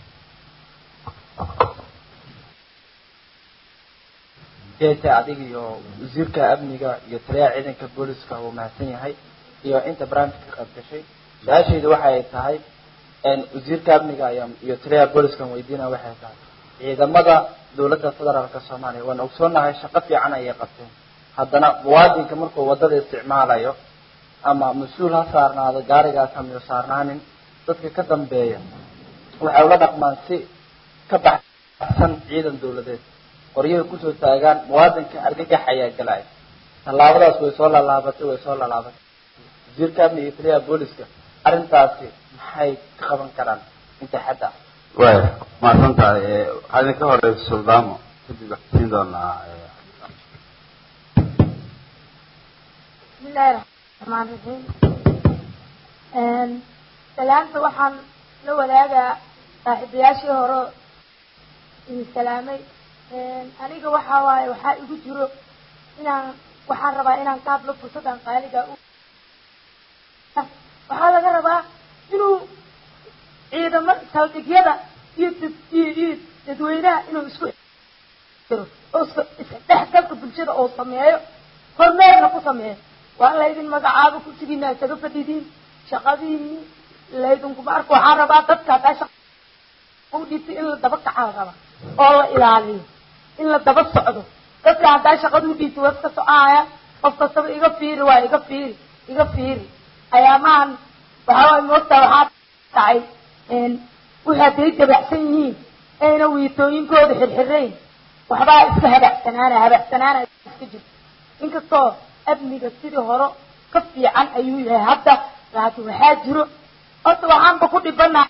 jeeta adiga iyo wasiirka amniga iyo taliyaha ciidanka booliska uu mahadsan yahay iyo inta barnaamijka ka qayb gashay su-aashayda waxay tahay wasiirka amniga iyo taliyaha booliska weydiinaya waxay tahay ciidamada dowladda federaalka soomaaliya waan ogsoonahay shaqo fiican ayay qabteen haddana muwaadinka markuu wadada isticmaalayo ama mas-uul ha saarnaado gaarigaas hamiyo saarnaanin dadka ka dambeeya waxay ula dhaqmaan si ka baxsan ciidan dowladeed qoryahay kusoo taagaan muwaadinka argagax ayaa galaya tallaabadaas way soo lalaabatay way soo lalaabatay wasiirka amniga iyo taliyaha booliska arrintaasi maxay ka qaban karaan inta xadda way mahadsan tahay waxaa idinka horeysa suldaamo kadib waxaan siin doonaa بسم الله الرحمن الرحيم سلامت waxaan la wadaagaa saaxiibayaashii hore idin salaamay aniga waxa waaye waxaa igu jiro inaan waxaan rabaa inaan ka hadlo fursadan qaaliga u waxaa laga rabaa inuu ciidamo saldhigyada iyo dad iyo iyo dadweynaha inuu isku jiro oo isdhexgalka bulshada oo sameeyo hormeerna ku sameeyo waa laydin magacaabo kursigiina isaga fadhidiin shaqadiini laydinkuma arko waxaan rabaa dadka haddaa shaqa u dhibtay in la daba kacaa la rabaa oo la ilaaliyo in la daba socdo dadka haddaa shaqada u dhiibtay waa iska soconaya qof kastaba iga fiiri waa iga fiiri iga fiiri ayaamahan waxaa waay moogtaa waxaa dhacay wixii hadday dabacsan yihiin ayna wiitooyinkooda xirxirayn waxbaa iska habacsanaana habacsanaana iska jirto inkastoo amniga sidii hore ka fiican ayuu yahay hadda laakiin waxaa jiro horta waxaanba ku dhibana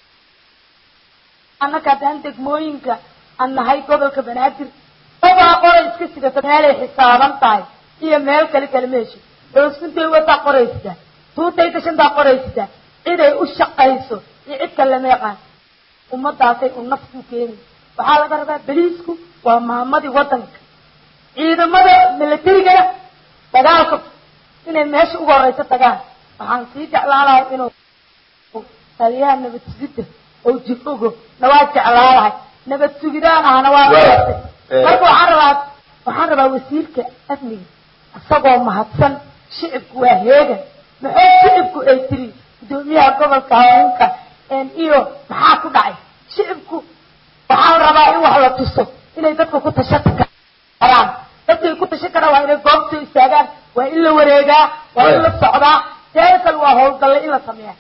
annaka haddaan degmooyinka aan nahay gobolka banaadir dabaa qoray iska sidata meelay xisaaban tahay iyo meel kale kale meesha doosuntay wataa qoraysitaa tuutay gashantaa qoraysitaa ciday u shaqayso iyo cid kale lama yaqaan ummadaasay u naftu keeni waxaa laga rabaa beliisku waa maamadii waddanka ciidamada milatarigana dagaalka inay meesha uga horeysa tagaan waxaan sii jeclaalahay inuu taliyaha nabad sugidda oo jifogo na waa jeclaalahay nabad sugidaan ahna waa maartay marka waxaan rabaa waxaan rabaa wasiirka amniga isagoo mahadsan shicibku waa heegan maxay shicibku ay tiri gudoomiyaha gobolka haweenka iyo maxaa ku dhacay shicibku waxaa rabaa in wax la tuso inay dadka ku tashati karaan dadkay ku tashan karaan waa inay goobta istaagaan waa in la wareegaa waa in la socdaa teeda kale waa howlgalle in la sameeya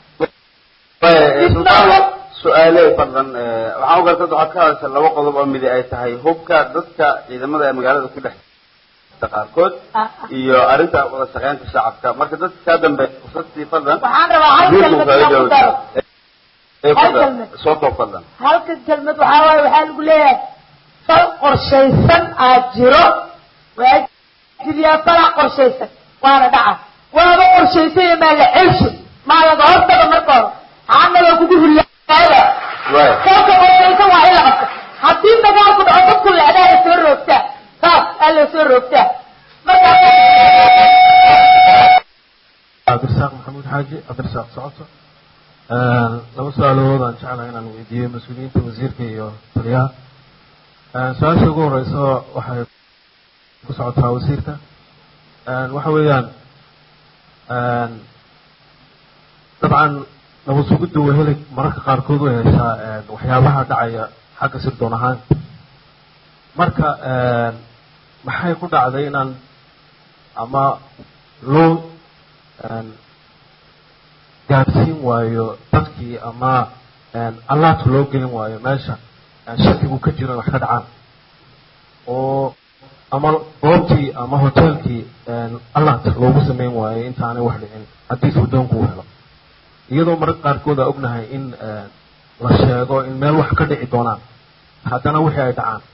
su-aale fadlan waxaan u gartad waxaad ka hadasha laba qodob oo midi ay tahay hubka dadka ciidamada ee magaalada ku dhex qaarkood iyo arrinta wada shaqeynta shacabka marka dadka kaa dambeeya fursadtii fadlan waxaan rabaa hal kelmad inaan ku daro hal kelmad soo koob fadlan halka kelmad waxaa waaye waxaa lagu leeyahay fal qorshaysan aad jiro waa jiriyaa falax qorshaysan waana dhaca waaba qorshaysay maa la celsho maa laga hortaga marka hore xaanaga kugu hullaada kolka qorshaysan waa in la qabto haddii dagaalku dhaco dadku lecdaa la soo roogtaa saas aa la soo roogtaa marka cabdirasaaq maxamuud xaaji cabdirasaaq socoto laba su-aalood aan jeclahay inaan weydiiyo mas-uuliyiinta wasiirka iyo taliyaha su-aasha ugu horeysa waxay ku socotaa wasiirka waxa weeyaan dabcan nabad sugidda way heli mararka qaarkood way heshaa waxyaabaha dhacaya xagga sirdoon ahaan marka maxay ku dhacday inaan ama loo gaarsiin waayo dadkii ama allaata loo gelin waayo meesha shakigu ka jiro in wax ka dhacaan oo ama goobtii ama hoteelkii allaata loogu sameyn waayo intaanay wax dhicin haddii sirdoonku u helo iyadoo mararka qaarkood aa ognahay in la sheego in meel wax ka dhici doonaan haddana wixii ay dhacaan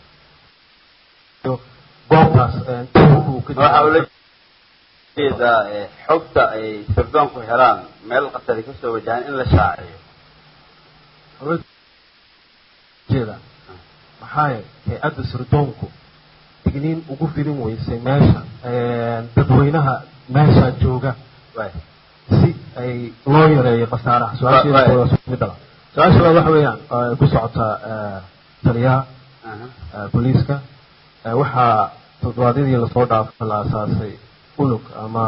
goobtaas waxa ula jeedaa xogta ay sirdoonku helaan meel qasari kasoo wajahaan in la shaaciyo jeeda maxaa hay-adda sirdoonku digniin ugu fidin weysay meesha dadweynaha meesha jooga si ay loo yareeyo khasaaraha su-aasheeda su-aasha labaad waxa weeyaan ku socotaa taliyaha booliiska waxaa toddobaadyadii lasoo dhaafay la asaasay unug ama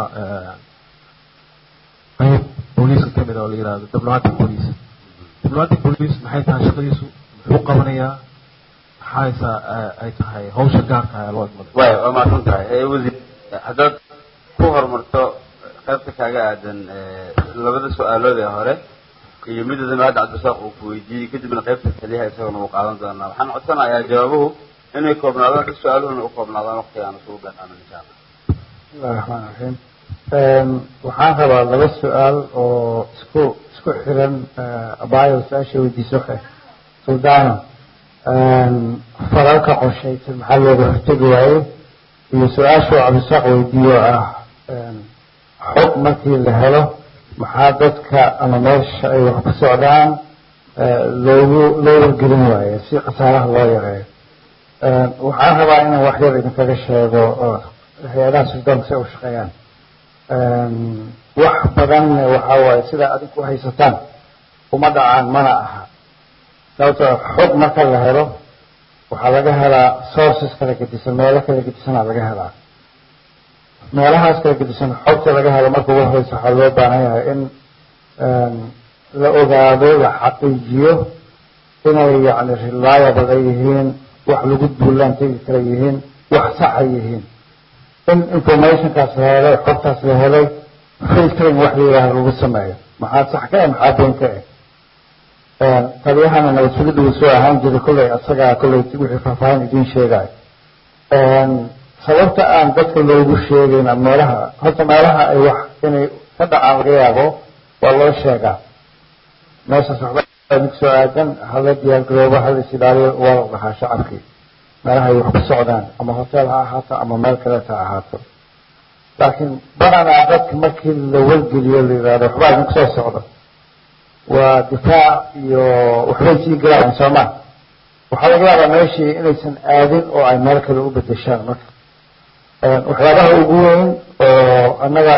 qayb booliiska kamid oo la yihahdo diplomatic police diplomatic police maxay tahay shaqadiisu muxuu qabanayaa maxaysa ay tahay hawsha gaarka ah ee loo idmada way waa mahadsan tahay wasiir haddaad ku horumarto qaybta kaaga aadan labada su-aalood ee hore iyo midooda hadda cabdisaaq uu ku weydiiyey kadibna qaybta taliyaha isagana uu qaadan doonaa waxaan codsanayaa jawaabuhu inay koobnaadaan si su-aaluhuna u koobnaadaan waqtiga aan isugu ganaano insha allah bismillahi raxmaan raxiim waxaan rabaa laba su-aal oo isku isku xiran abaayo su-aasha weydiiso suldaano faralka qorshaysan maxaa looga hortegi waaye iyo su-aasha oo cabdisaaq weydiiyo ah xog markii la helo maxaa dadka ama meesha ay wax ku socdaan loogu loo wargelin waayo si khasaaraha loo yareeyo waxaan rabaa inaan wax yar idinkaga sheego hay-adaha sirdoonka si ay u shaqeeyaan wax badan waxa waaye sidaa adinku haysataan uma dhacaan mana aha sababtoo xog marka la helo waxaa laga helaa sources kala gedisan meelo kala gedisanaa laga helaa meelahaas kala gedisan xogta laga helo marka ugu horeysa waxaa loo baahan yahay in la ogaado la xaqiijiyo inay yani reliable ay yihiin wax lagu duulaan tegi kara yihiin wax saxa yihiin in informationkaas la helay xogtaas la helay filtering wax la yidhaaha lagu sameeyo maxaa sax ka eh maxaa been ka eh taliyahana nabad sugidda uu soo ahaan jiray kolley asagaa kolley wixii faahfaahin idiin sheegayo sababta aan dadka loogu sheegayn meelaha horta meelaha ay wax inay ka dhacaan laga yaabo waa loo sheegaa meeshaas waxba mid soo aadan hala diyaargaroobo hala is ilaaliyo waa la dhahaa shacabkii meelaha ay wax ku socdaan ama hotel ha ahaato ama meel kaleeta ha ahaato laakiin badanaa dadka markii la wargeliyo la yidhahdo waxbaa idinku soo socdo waa difaac iyo waxbay sii galayaan sooma waxaa laga yaabaa meeshii inaysan aadin oo ay meel kale u bedeshaan marka waxyaabaha ugu weyn oo annaga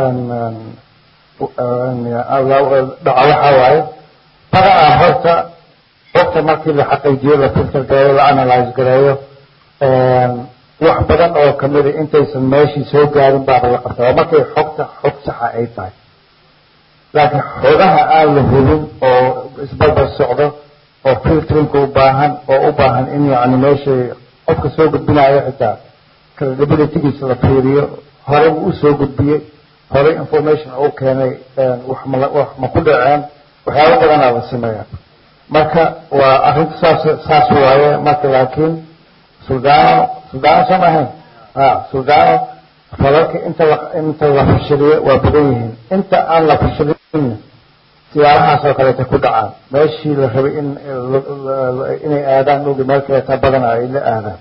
dhaca waxaa waaye badanaa horta xogta markii la xaqiijiyo la filter gareeyo la analyze gareeyo wax badan oo kamida intaysan meeshii soo gaarin baaba la qabtaa oo markay xogta xog saxa ay tahay laakiin xogaha aan la hubin oo isbarbar socdo oo filterinka u baahan oo u baahan in yani meeshay qofka soo gudbinayo xitaa credibilitygiisa la fiiriyo horey u soo gudbiyey horey information u keenay wax ma wax ma ku dhaceen waxyaabo badanaa la sameeya marka waa arrinta saas saas waaye marka laakiin suldaano suldaano soo maahayn ha suldaano falalka inta la inta la fashiliyo waa badan yihiin inta aan la fashilin siyaarahaas oo kaleeta ku dhacaan meeshii la rabay in inay aadaan ogi meel kaleeta badana ay la aadaan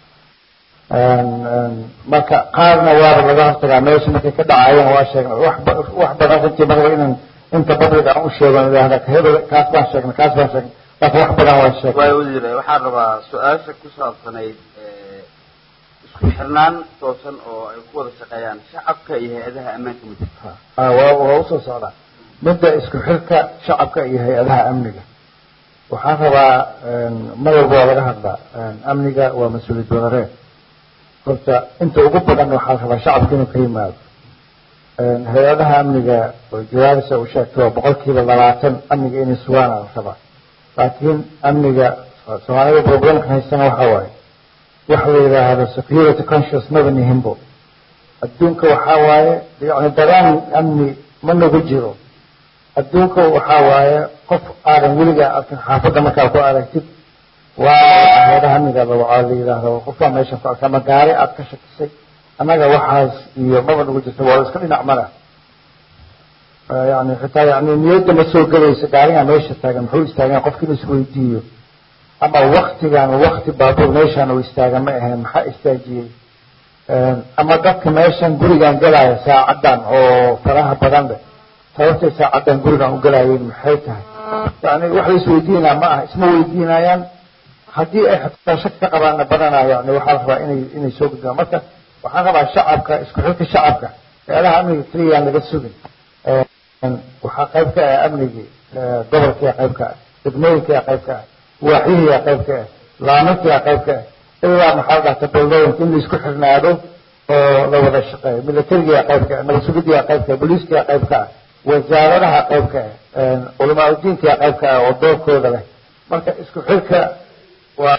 marka qaarna waaba laga hortagaa meesha markay ka dhacayeen waa sheegnay wax wax badan runtii marba inaan inta public aan u sheegan idhaahda hebel kaas baan sheegnay kaas baan sheegnay laakiin wax badan waa sheegnay waay wasiir waxaan rabaa su-aasha ku saabsanayd isku xirnaan toosan oo ay ku wada shaqeeyaan shacabka iyo hay-adaha ammaanka mudugta waa waa usoo socdaa midda isku xirka shacabka iyo hay-adaha amniga waxaan rabaa mar walba waa laga hadlaa amniga waa mas-uuliyad wadareed horta inta ugu badan waxaa rabaa shacabka inuu ka yimaado hay-adaha amniga oo jawaabisa u sheegtay waa boqolkiiba labaatan amniga inay sugaana la rabaa laakiin amniga soomaalida problemka haystana waxa waaye waxa la yidhaahdo security conscious maba nihinbo adduunka waxaa waaye yani daraan amni ma nagu jiro adduunka waxaa waaye qof aadan weligaa arkin xaafadda markaa ku aragtid waa hay-adaha amniga la yidhaahdo qofbaa meeshan ku arka ama gaari aad ka shakisay annaga waxaas iyo maba nagu jirto waa la iska dhinac mara yani xitaa yani niyadda ma soo gelayso gaarigaa meesha taagan muxuu istaagan qofki in isweydiiyo ama waktigan wakti baabuur meeshaan uu istaagan ma ahayn maxaa istaajiyey ama dadka meeshan gurigan galaya saacaddan oo faraha badan leh sababtay saacaddan gurigan u galayeen maxay tahay yani wax la isweydiinaa ma aha isma weydiinayaan haddii ay xataa shak ka qabaana badanaa yani waxaa la rabaa inay inay soo gudbaan marka waxaan rabaa shacabka isku xilka shacabka meelaha amniga keliyaan laga sugin waxaa qayb ka ah amnigii gobolkia qayb ka ah degmooyinkia qayb ka ah waaxihiyaa qayb ka ah laamakia qayb ka ah ilaa maxaa la dhahta dowlooyinka in la isku xirnaado oo la wada shaqeeyo militarigia qayb ka ah nabad sugidia qayb ka ah booliiskia qayb ka ah wasaaradaha qayb ka ah culamaa udiinkia qayb ka ah oo doorkooda leh marka isku xilka waa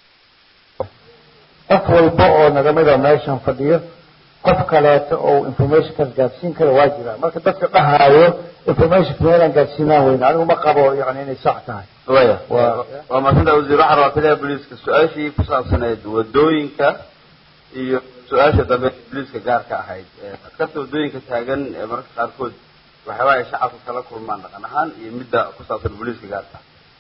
qof walba oo nagamida meeshan fadhiyo qof kaleeto oo informationkaas gaadsiin kara waa jira marka dadka dhahaayo informationka meelaan gaadsiinaan weyne anigu ma qabo yani inay sax tahay waya waa maasanta wasiir waxaa rabaa taliyaha booliiska su-aashii ku saabsaneyd wadooyinka iyo su-aasha dambe booliiska gaarka ahayd askarta wadooyinka taagan ee mararka qaarkood waxyaabaa ay shacabka kala kulmaan dhaqan ahaan iyo midda ku saabsan booliiska gaarka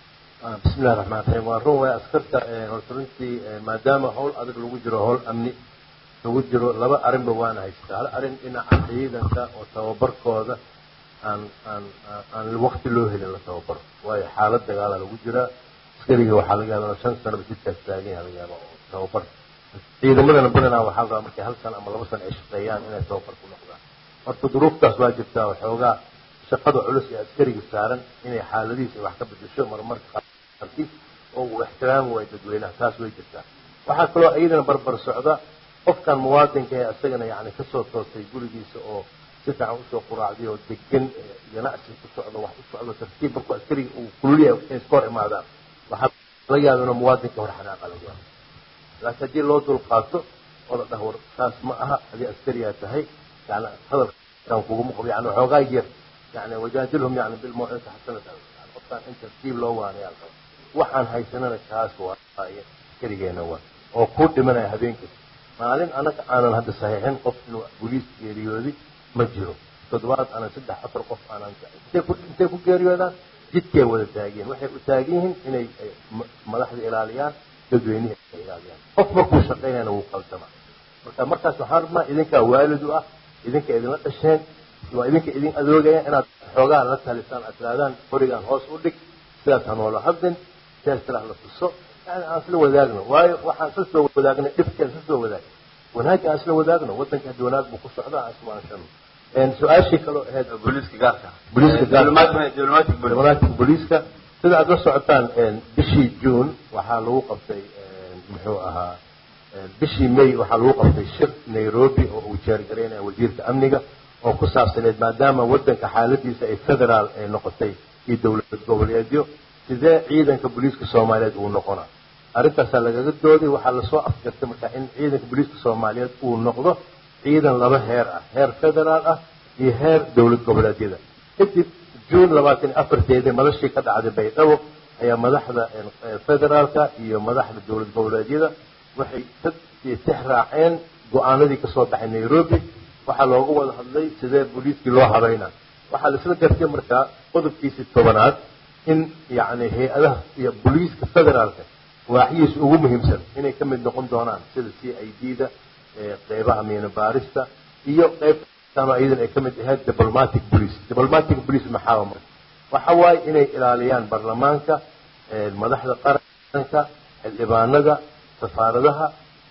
bismi illahi raxmaan raxiim waa run waay askarta horta runtii maadaama hawl adag lagu jiro hawl amni lagu jiro laba arrinba waana haystaa hal arrin dhinaca ciidanka oo tababarkooda aan aan aan wakti loo helin la tababaro waayo xaalad dagaala lagu jiraa askariga waxaa laga yaaba shan sanaba jidkaas taagan yaha laga yaaba oo tababar ciidamadana badanaa waxaa la rabaa markay hal sano ama laba sano ay shaqeeyaan inay tababar ku noqdaan marka duruuftaas waa jirtaa waxoogaa shaqada culus ee askariga saaran inay xaaladihiisa wax ka bedesho marmarka qaarkiis oo uu ixtiraami waayo dadweynaha taas way jirtaa waxaa kaloo iyadana barbar socda qofkan muwaadinka ee isagana yani kasoo toostay gurigiisa oo si fiican usoo quraacday oo degan ganacsi ku socdo wax u socdo tartiib markuu askariga uu kululyahay inay iska hor imaadaan waxaa laga yaaba inuu muwaadinka hor xanaaqa laga yaabo laakiin haddii loo dulqaato oo la dhaho war saas ma aha hadii askariyaa tahay yani hadalkan kuguma qabo yani waxoogaa yar yani wajaadilhum yani bilmawcidati xasanata yani qofkaan in tartiib loo waanayaa qaba waxaan haysanana kaas waaye askarigeena waa oo kuu dhimanaya habeenkii maalin anaga aanan hadda saxiixin qof inuu boliis geeriyoodi ma jiro toddobaad aanan saddex afar qof aanan intay ku geeriyoodaan jidkay wada taageen waxay u taagan yihiin inay madaxda ilaaliyaan dadweynihii ay ilaaliyaan qof markuu shaqaynayana wuu qaldamaa marka markaas waxaan rabnaa idinkaa waalid u ah idinka idinla dhasheen waa idinka idin adoogaya inaad xoogaa la talisaan aad tirahdaan qorigaan hoos u dhig sidaas ha noola hadlin sidaas tiraa la tuso yani aan isla wadaagno waayo waxaan isla soo wadaagnay dhibkeen isla soo wadaag wanaagga aan isla wadaagno waddanka haddi wanaag buu ku socdaa aan ismaanshano su-aashii kaloo ahayd booliiska gaarka booliiska diplomatic diplomatic booliiska sida aad la socotaan bishii june waxaa lagu qabtay muxuu ahaa bishii may waxaa lagu qabtay shir nairobi oo uu jeergaraynaya wasiirka amniga oo ku saabsaneed maadaama waddanka xaaladiisa ay federaal ay noqotay iyo dowlad goboleedyo sidee ciidanka booliiska soomaaliyeed uu noqonaa arrintaasaa lagaga dooday waxaa lasoo afgartay markaa in ciidanka booliiska soomaaliyeed uu noqdo ciidan laba heer ah heer federaal ah iyo heer dowlad goboleedyada kadib juun labaatan iyo afarteedii madashii ka dhacday baydhabo ayaa madaxda federaalka iyo madaxda dowlad goboleedyada waxay dad tix raaceen go-aanadii kasoo baxay nairobi waxaa loogu wada hadlay sidee booliiskii loo habaynaa waxaa laisla gartay markaa qodobkiisii tobanaad in yani hay-adaha iyo booliiska federaalka waaxyihiisa ugu muhiimsan inay ka mid noqon doonaan sida c i d da qeybaha miino baarista iyo qeybtano iyadan ay ka mid ahayd diplomatic police diplomatic police maxaa marka waxa waaye inay ilaaliyaan baarlamaanka madaxda qaranka xildhibaanada safaaradaha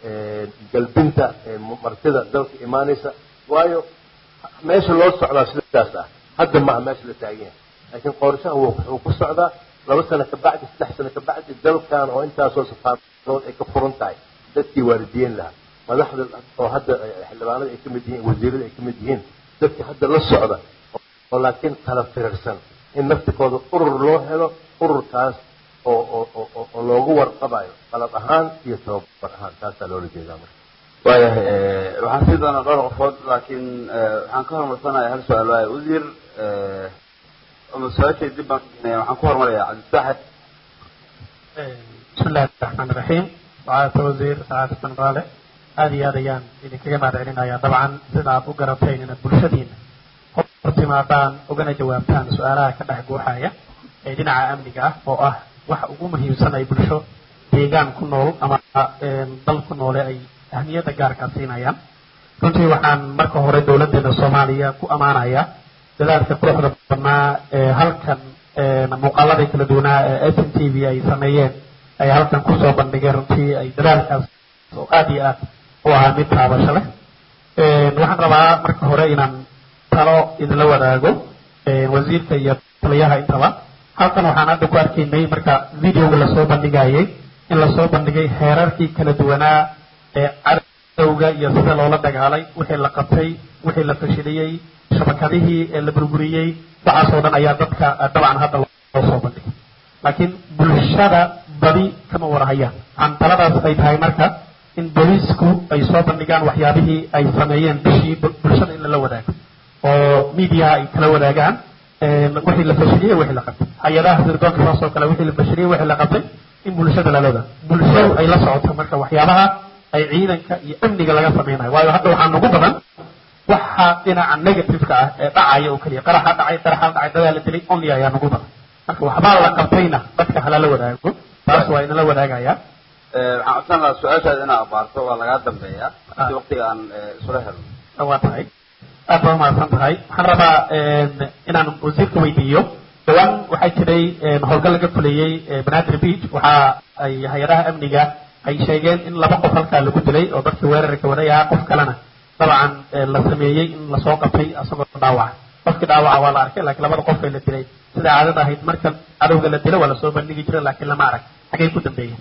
galbinta martida dalka imaanaysa waayo meesha loo socdaa sidaas ah hadda maaha meesha la taagan yahay laakiin qorshaha wuxuu ku socdaa laba sano ka bacdi saddex sano ka bacdi dalkan oo intaasoo safaaradood ay ka furan tahay dadkii waalidiyen lahaa madaxda oo hadda xildhibaanada ay ka mid yihiin wasiirada ay ka mid yihiin dadka hadda la socda oo laakiin kala firirsan in naftikooda urur loo helo ururkaas oo oo oo oo loogu warqabayo qalab ahaan iyo tababar ahaan taasaa loola jeedaa marka waayahay waxaan sii doonaa dhowr qofood laakiin waxaan ka horumarsanayaa hal su-aal waaye wasiir ama su-aashay dib baan keenaya waxaan ku horumarayaa cabdisaaxib بسم الله الرحمن الرحيم وعلى وزير سعادة بن غالي هذه هذا يان إذا كما معدعلنا يا طبعا سيدا أبو قربتين إن البلشدين hortimaadaan ugana jawaabtaan su-aalaha ka dhex guuxaya ee dhinaca amniga ah oo ah waxa ugu muhiimsan ay bulsho deegaan ku nool ama dal ku noole ay ahmiyadda gaarkaa siinayaan runtii waxaan marka hore dowladeena soomaaliya ku ammaanaya dadaalka quruxda badnaa ee halkan muuqaaladii kala duwanaa ee s n t v ay sameeyeen ay halkan kusoo bandhigeen runtii ay dadaalkaas oo aad iyo aad u ahaa mid taabasho leh waxaan rabaa marka hore inaan talo idinla wadaago wasiirka iyo taliyaha intaba halkan waxaan hadda ku arkaynay marka videoga lasoo bandhigayay in lasoo bandhigay heerarkii kala duwanaa ee cadowga iyo sida loola dagaalay wixii la qabtay wixii la fashiliyey shabakadihii ee la burburiyey waxaasoo dhan ayaa dadka dabcan hadda loo soo bandhigay laakiin bulshada badi kama warahayaan waxaan taladaas ay tahay marka in booliisku ay soo bandhigaan waxyaabihii ay sameeyeen bishii bulshada in lala wadaago oo miidiyaha ay kala wadaagaan wixii la fashiliyey wixii la qabtay hay-adaha sirdoonka saas oo kale wixii la fashiliyey wixii la qabtay in bulshada lala wadaago bulshadu ay la socoto marka waxyaabaha ay ciidanka iyo amniga laga sameynayo waayo hadda waxaa nagu badan waxa dhinaca negativeka ah ee dhacaya oo keliya qaraxa dhacay qaraxa dhacay dadaa la dilay only ayaa nagu badan marka waxbaa la qabtayna dadka halala wadaago taas waa inala wadaagaya waxaan codsan lahaa su-aashaada inaad abaarto waa lagaa dambeeyaa si waqtiga aan isula helno waa tahay aad baa umahadsan tahay waxaan rabaa inaan wasiirka weydiiyo dhawaan waxaa jiray howlgal laga fulayey banaadir beach waxa ay hay-adaha amniga ay sheegeen in laba qof halkaa lagu dilay oo dadkii weerarka waday ahaa qof kalena dabcan la sameeyey in lasoo qabtay asagoo dhaawaca qofkii dhaawaca waa la arkay laakiin labada qof ee la dilay sida caadada ahayd marka cadowga la dilo waa lasoo bandhigi jiray laakiin lama arag xaggay ku dambeeyeen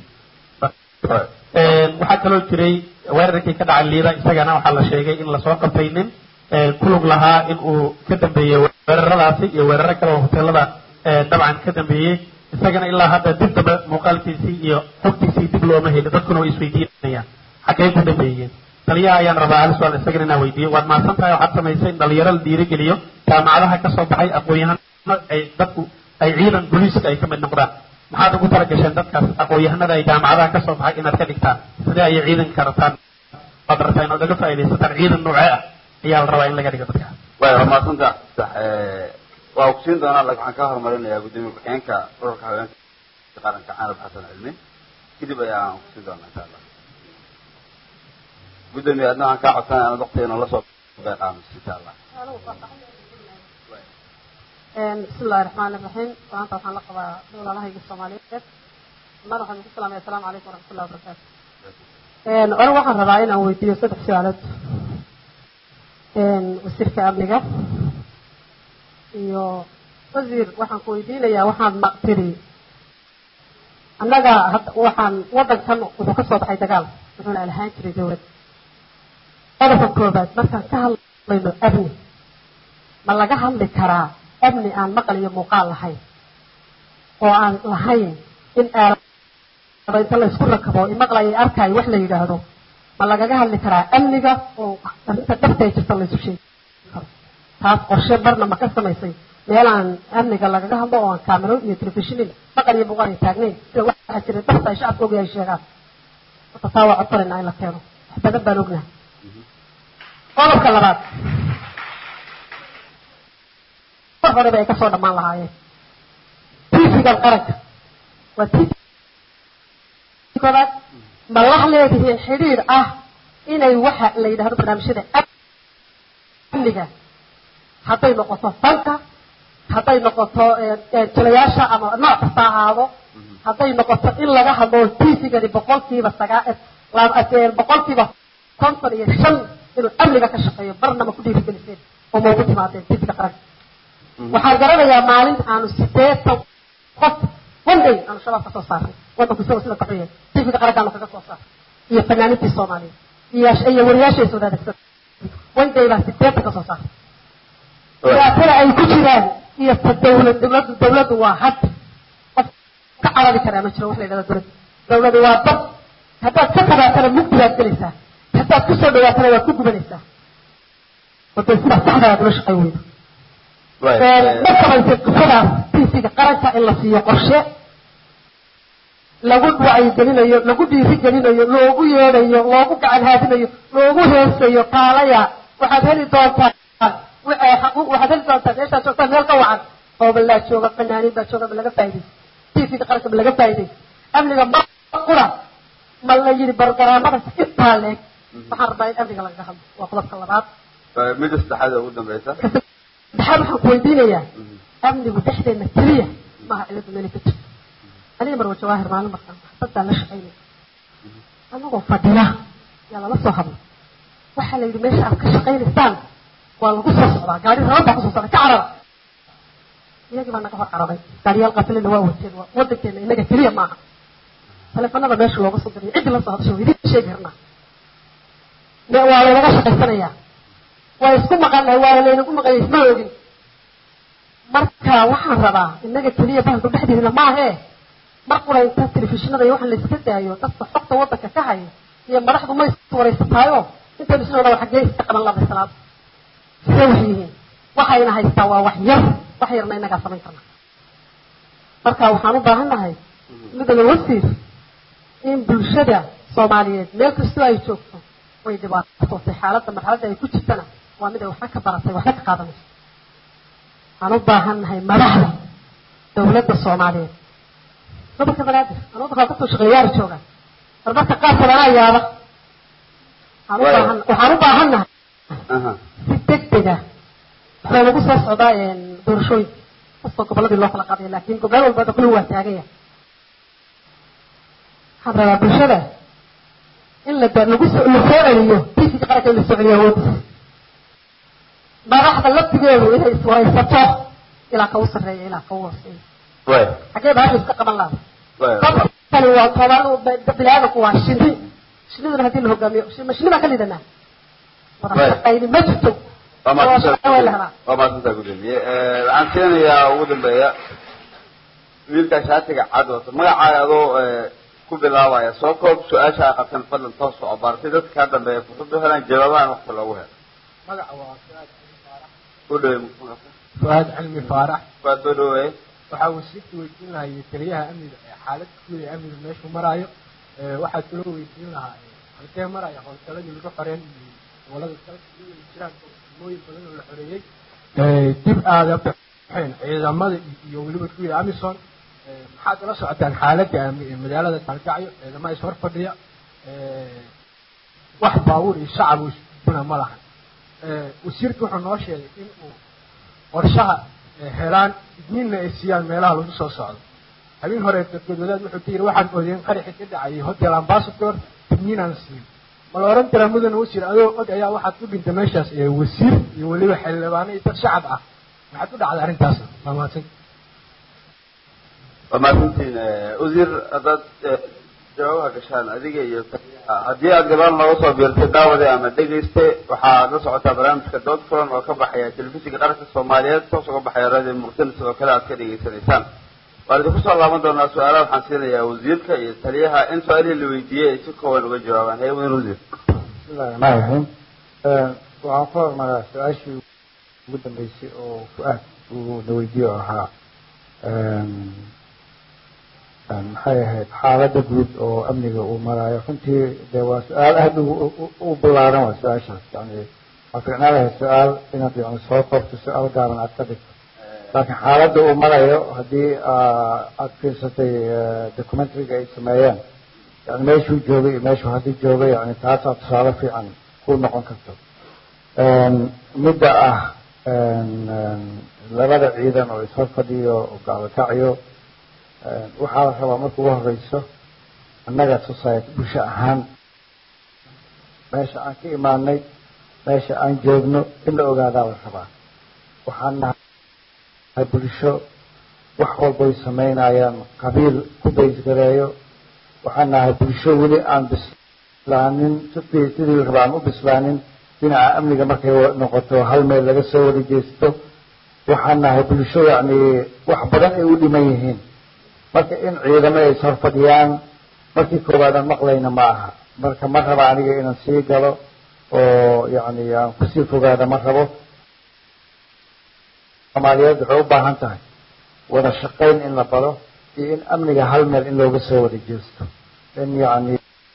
waxaa kaloo jiray weerarkii ka dhacay liida isagana waxaa la sheegay in lasoo qabtay nin kulug lahaa in uu ka dambeeyey weeraradaasi iyo weeraro kale oo hoteelada dabcan ka dambeeyey isagana ilaa hadda dib dambe muuqaalkiisii iyo xogtiisii dib looma heli dadkuna way isweydiinayaan xaggay ku dambeeyeen taliyaha ayaan rabaa hal su-aal isagana inaan weydiiyo waad mahadsan tahay waxaad samaysay in dhalinyaro la dhiirigeliyo jaamacadaha ka soo baxay aqoon-yahano ay dadku ay ciidan booliiska ay ka mid noqdaan maxaad ugu talagasheen dadkaas aqoon-yahanada ay jaamacadaha ka soo baxay inaad ka dhigtaan sidee ayay ciidanka rabtaan waad rabtaa inaad uga faaidaysataan ciidan noocee ah ayaa la rabaa in laga dhigo dadka way waa mahadsanta waa ogsiin doonaa laakiin waxaan ka horumarinayaa gudoomiye ku-xigeenka ururka haweenka qaranka canab xasan cilmi kadib ayaan ogsiin doonaa insha allah gudoomiye adna waxaan kaa codsanaya inaad waqtigeena la soo beeqaamis insha allah بسم الله الرحمن الرحيم وأنت waxaan la qabaa dowladahayga Soomaaliyeed mar waxaan ku salaamay assalaamu calaykum waraxmatullahi wabarakaatu een anigu waxaan rabaa inaan weydiiyo saddex su'aalood een wasiirka amniga iyo wasiir waxaan ku weydiinayaa waxaan maqtiri annaga waxaan waddankan wuxuu ka soo baxay dagaal wuxuuna lahaan jiray dowlad qodobka koobaad markaan ka hadlayno amni ma laga hadli karaa amni aan maqal iyo muuqaal lahayn oo aan lahayn in aalaba inta la isku rakabo imaqlayo arkaayo wax la yidhaahdo ma lagaga hadli karaa amniga oo arrinta dhabta ay jirta laysu sheegi karo taas qorshe barna ma ka samaysay meel aan amniga lagaga hadlo oo aan kaamiro iyo telefishinin maqal iyo muuqaal ay taagnayn sida waxaa jira dhabta ay shacabka ogayahay sheegaan marka taa waa codsanayna in la keeno wax badan baan ognahay qodobka labaad mar horeba ay kasoo dhammaan lahaayeen tiisigan qaranka waa tiisi koobaad ma la leedihiin xidhiir ah inay waxa la yidhahdo barnaamijyada amniga hadday noqoto fanka hadday noqoto jilayaasha ama nooc kasta ahaado hadday noqoto in laga hadlo tiisigani boqolkiiba sagaa boqolkiiba konton iyo shan inuu amniga ka shaqeeyo barna ma ku dhiirigeliseen oo ma ugu timaadeen tiisiga qaranka waxaan garanayaa maalin aanu sideetan qof one day aanu shabaab ka soo saaray waddanku isagoo sida kaxuya tifiga qarankaanu kaga soo saaray iyo fanaaniintii soomaaliya iyo iyo wariyaasha is wadaadagsan one day baan sideetan ka soo saaray dhibaatada ay ku jiraan iyo ta dawlad dawladdu dawladdu waa had qof ka carari karaa ma jiro wax la yidhahda dawladdu dawladdu waa dad haddaad ka fogaatana mugdi baad gelaysaa haddaad ku soo dhawaatana waad ku gubanaysaa waday sidaa saxda aad ula shaqay weyda ma samaysay qisadaas tiisiga qaranka in la siiyo qorshe lagu wacyigelinayo lagu dhiirigelinayo loogu yeedhayo loogu gacan haadinayo loogu heesayo kaalaya waxaad heli doontaan waxaad heli doontaan meeshaad joogtaan meel ka wacan hoobalaa jooga fanaaniin baa jooga ma laga faaidaysa tiisiga qaranka ma laga faaidaysa amniga ma qura ma la yidhi bargaraamada intaa leeg waxaan rabaa in amniga lagaga hadlo waa qodobka labaad midda saddexaad ugu dambaysa saddexaad waxaan ku weydiinayaa amnigu dhexdeena keliya maaha ciladu meelay ka jirto aniga marwa jawaahir maalin markaan saxaafaddaa la shaqaynaya anagoo fadhiya yaa lala soo hadlay waxaa la yidhi meesha aad ka shaqaynaysaan waa lagu soo socdaa gaari rabad baa kusoo socda ka carara iyagii baa naga hor cararay gaariyaal qatilina waa wateen waa wadankeena inaga keliya maaha taleefanada meesha looga soo diray ciddi la soo hadasho waa idiin sheegi karnaa me- waa laynaga shaqaysanayaa waa isku maqanay waa laynagu maqanyay isma ogin marka waxaan rabaa inaga keliya bahalku dhexdeedina maahee mar qura inta telefishinada iyo waxaan la iska daayo dadka xogta wadanka ka haya iyo madaxdu ma is wareysataayo intaynu isna odhan xaggee iska qaban labay salaad sidee wax yihiin waxayna haystaa waa wax yar wax yarna inagaa samayn karna marka waxaan u baahannahay midooda wasiir in bulshada soomaaliyeed meel kastoo ay joogto way dhibaatootay xaaladda marxaladda ay ku jirtana waa mid ay waxba ka baratay waxba ka qaadanayso waxaan u baahannahay madaxda dawladda soomaaliyeed gobolka banaadir anuu waxaa kasoo shaqeeya yaari jooga marmarka qaarkood anaa yaaba waxaan u baahan waxaan u baahannahay si degdega waxaa lagu soo socdaa doorashooyinka kastoo goboladii loo kala qaadaya laakiin gobol walba da kulli waa taaganya waxaan rabaa bulshada in la da- lagu soo la soo celiyo tiisiga qaranka in la soo celiyo awoodiisa madaxda laftigeedu inay iswaraysato ilaa ka u sarreeya ilaa ka u hooseeya xaggee bahasha iska qaban laha dadkani waa toban bilaadanku waa shini shiniduna haddii la hogaamiyo ma shini baan ka lidanaa wada shaqayni ma jirto waa waa shaqo way la mahadsantaa helaa waa mahadsantaa gudoomiye waxaan keenayaa ugu dambeeya wiilka shaatiga cad wato magacaaga adoo ku bilaabaya soo koob su-aasha ay qabteen fadlan toos soo abaar si dadka kaa dambeeya fursad u helaan jawaabahan waqti loogu helo magaca waa fuaad u dhawe fuaad cilmi faarax waa soo dhaweeye waxaa wasiirka weydiin lahayay taliyaha amniga ee xaalad guud ee amniga meeshuu maraayo ee waxaa kaloo weydiin lahaa ee halkee maraya howlgaladii lagu xoreyn iyo gobolada dalka iyadoo ay jiraan degmooyin badan oo la xoreeyey ee dib aada baxeen ciidamada iyo- iyo weliba kuwii amison ee maxaad ula socotaan xaaladda amni ee magaalada kalgacyo ciidamada is hor fadhiya ee wax baabuur iyo shacab isbuna ma lahan ee wasiirka wuxuu noo sheegay in uu qorshaha ee helaan idniinna ay siiyaan meelaha lagu soo socdo habeen hore dadwadaad wuxuu ka yidhi waxaan oodeen qaraxi ka dhacayay hotel ambassador idniinaan siin ma la oran karaa mudane wasiir adoo og ayaa waxaad u dhintay meeshaas ee wasiir iyo weliba xildhibaano iyo dad shacab ah maxaad u dhacday arrintaas waa mahadsan waa mahadsantiin wasiir haddaad eh, jawaabaha gashaan adiga iyo taliyaha haddii aad gadaal nooga soo biirtay daawade ama dhegayste waxaad la socotaa barnaamijka dood furan oo ka baxaya telefishinka qaranka soomaaliyeed toos uga baxaya radio muqdina sidoo kale aad ka dhegaysanaysaan waan idinku soo laaban doonaa su-aalaha waxaan siinayaa wasiirka iyo taliyaha in su-aalihii la weydiiyey ay si kooban uga jawaabaan hee wasiir wasiir bismillahi raxmaan raxiim waxaan ku hormaraa su-aashii ugu dambeysay oo fu-aad uu na weydiiye oo ahaa maxay ahayd xaaladda guud oo amniga uu maraayo runtii dee waa su-aal aada u- u- u ballaaran waa su-aashaas yani waa ficnaan lahayd su-aal inaad yani soo koobto su-aal gaaban aad ka dhigto laakiin xaaladda uu marayo haddii aa- aad fiirsatay documentariga ay sameeyeen yani meeshuu joogay iyo meeshuu haddii joogay yani taasaa tusaale fiican ku noqon karto midda ah labada ciidan oo ishor fadhiyo oo gaalakacyo waxaa la rabaa marka ugu horeyso annaga society bulsho ahaan meesha aan ka imaanay meesha aan joogno in la ogaadaa la rabaa waxaan nahay bulsho wax walbay samaynayaan qabiil ku baysgareeyo waxaan nahay bulsho weli aan bislaanin sidii sidii la rabaa aan u bislaanin dhinaca amniga markay noqoto hal meel laga soo wada jeesto waxaan nahay bulsho yacni wax badan ay u dhiman yihiin marka in ciidamo ay ishor fadhiyaan markii koowaad aan maqlayna ma aha marka ma raba aniga inaan sii galo oo yacni aan kusii fogaada ma rabo soomaaliyeed waxay u baahan tahay wada shaqayn in la baro iyo in amniga hal meel in looga soo wada jeesto in yacni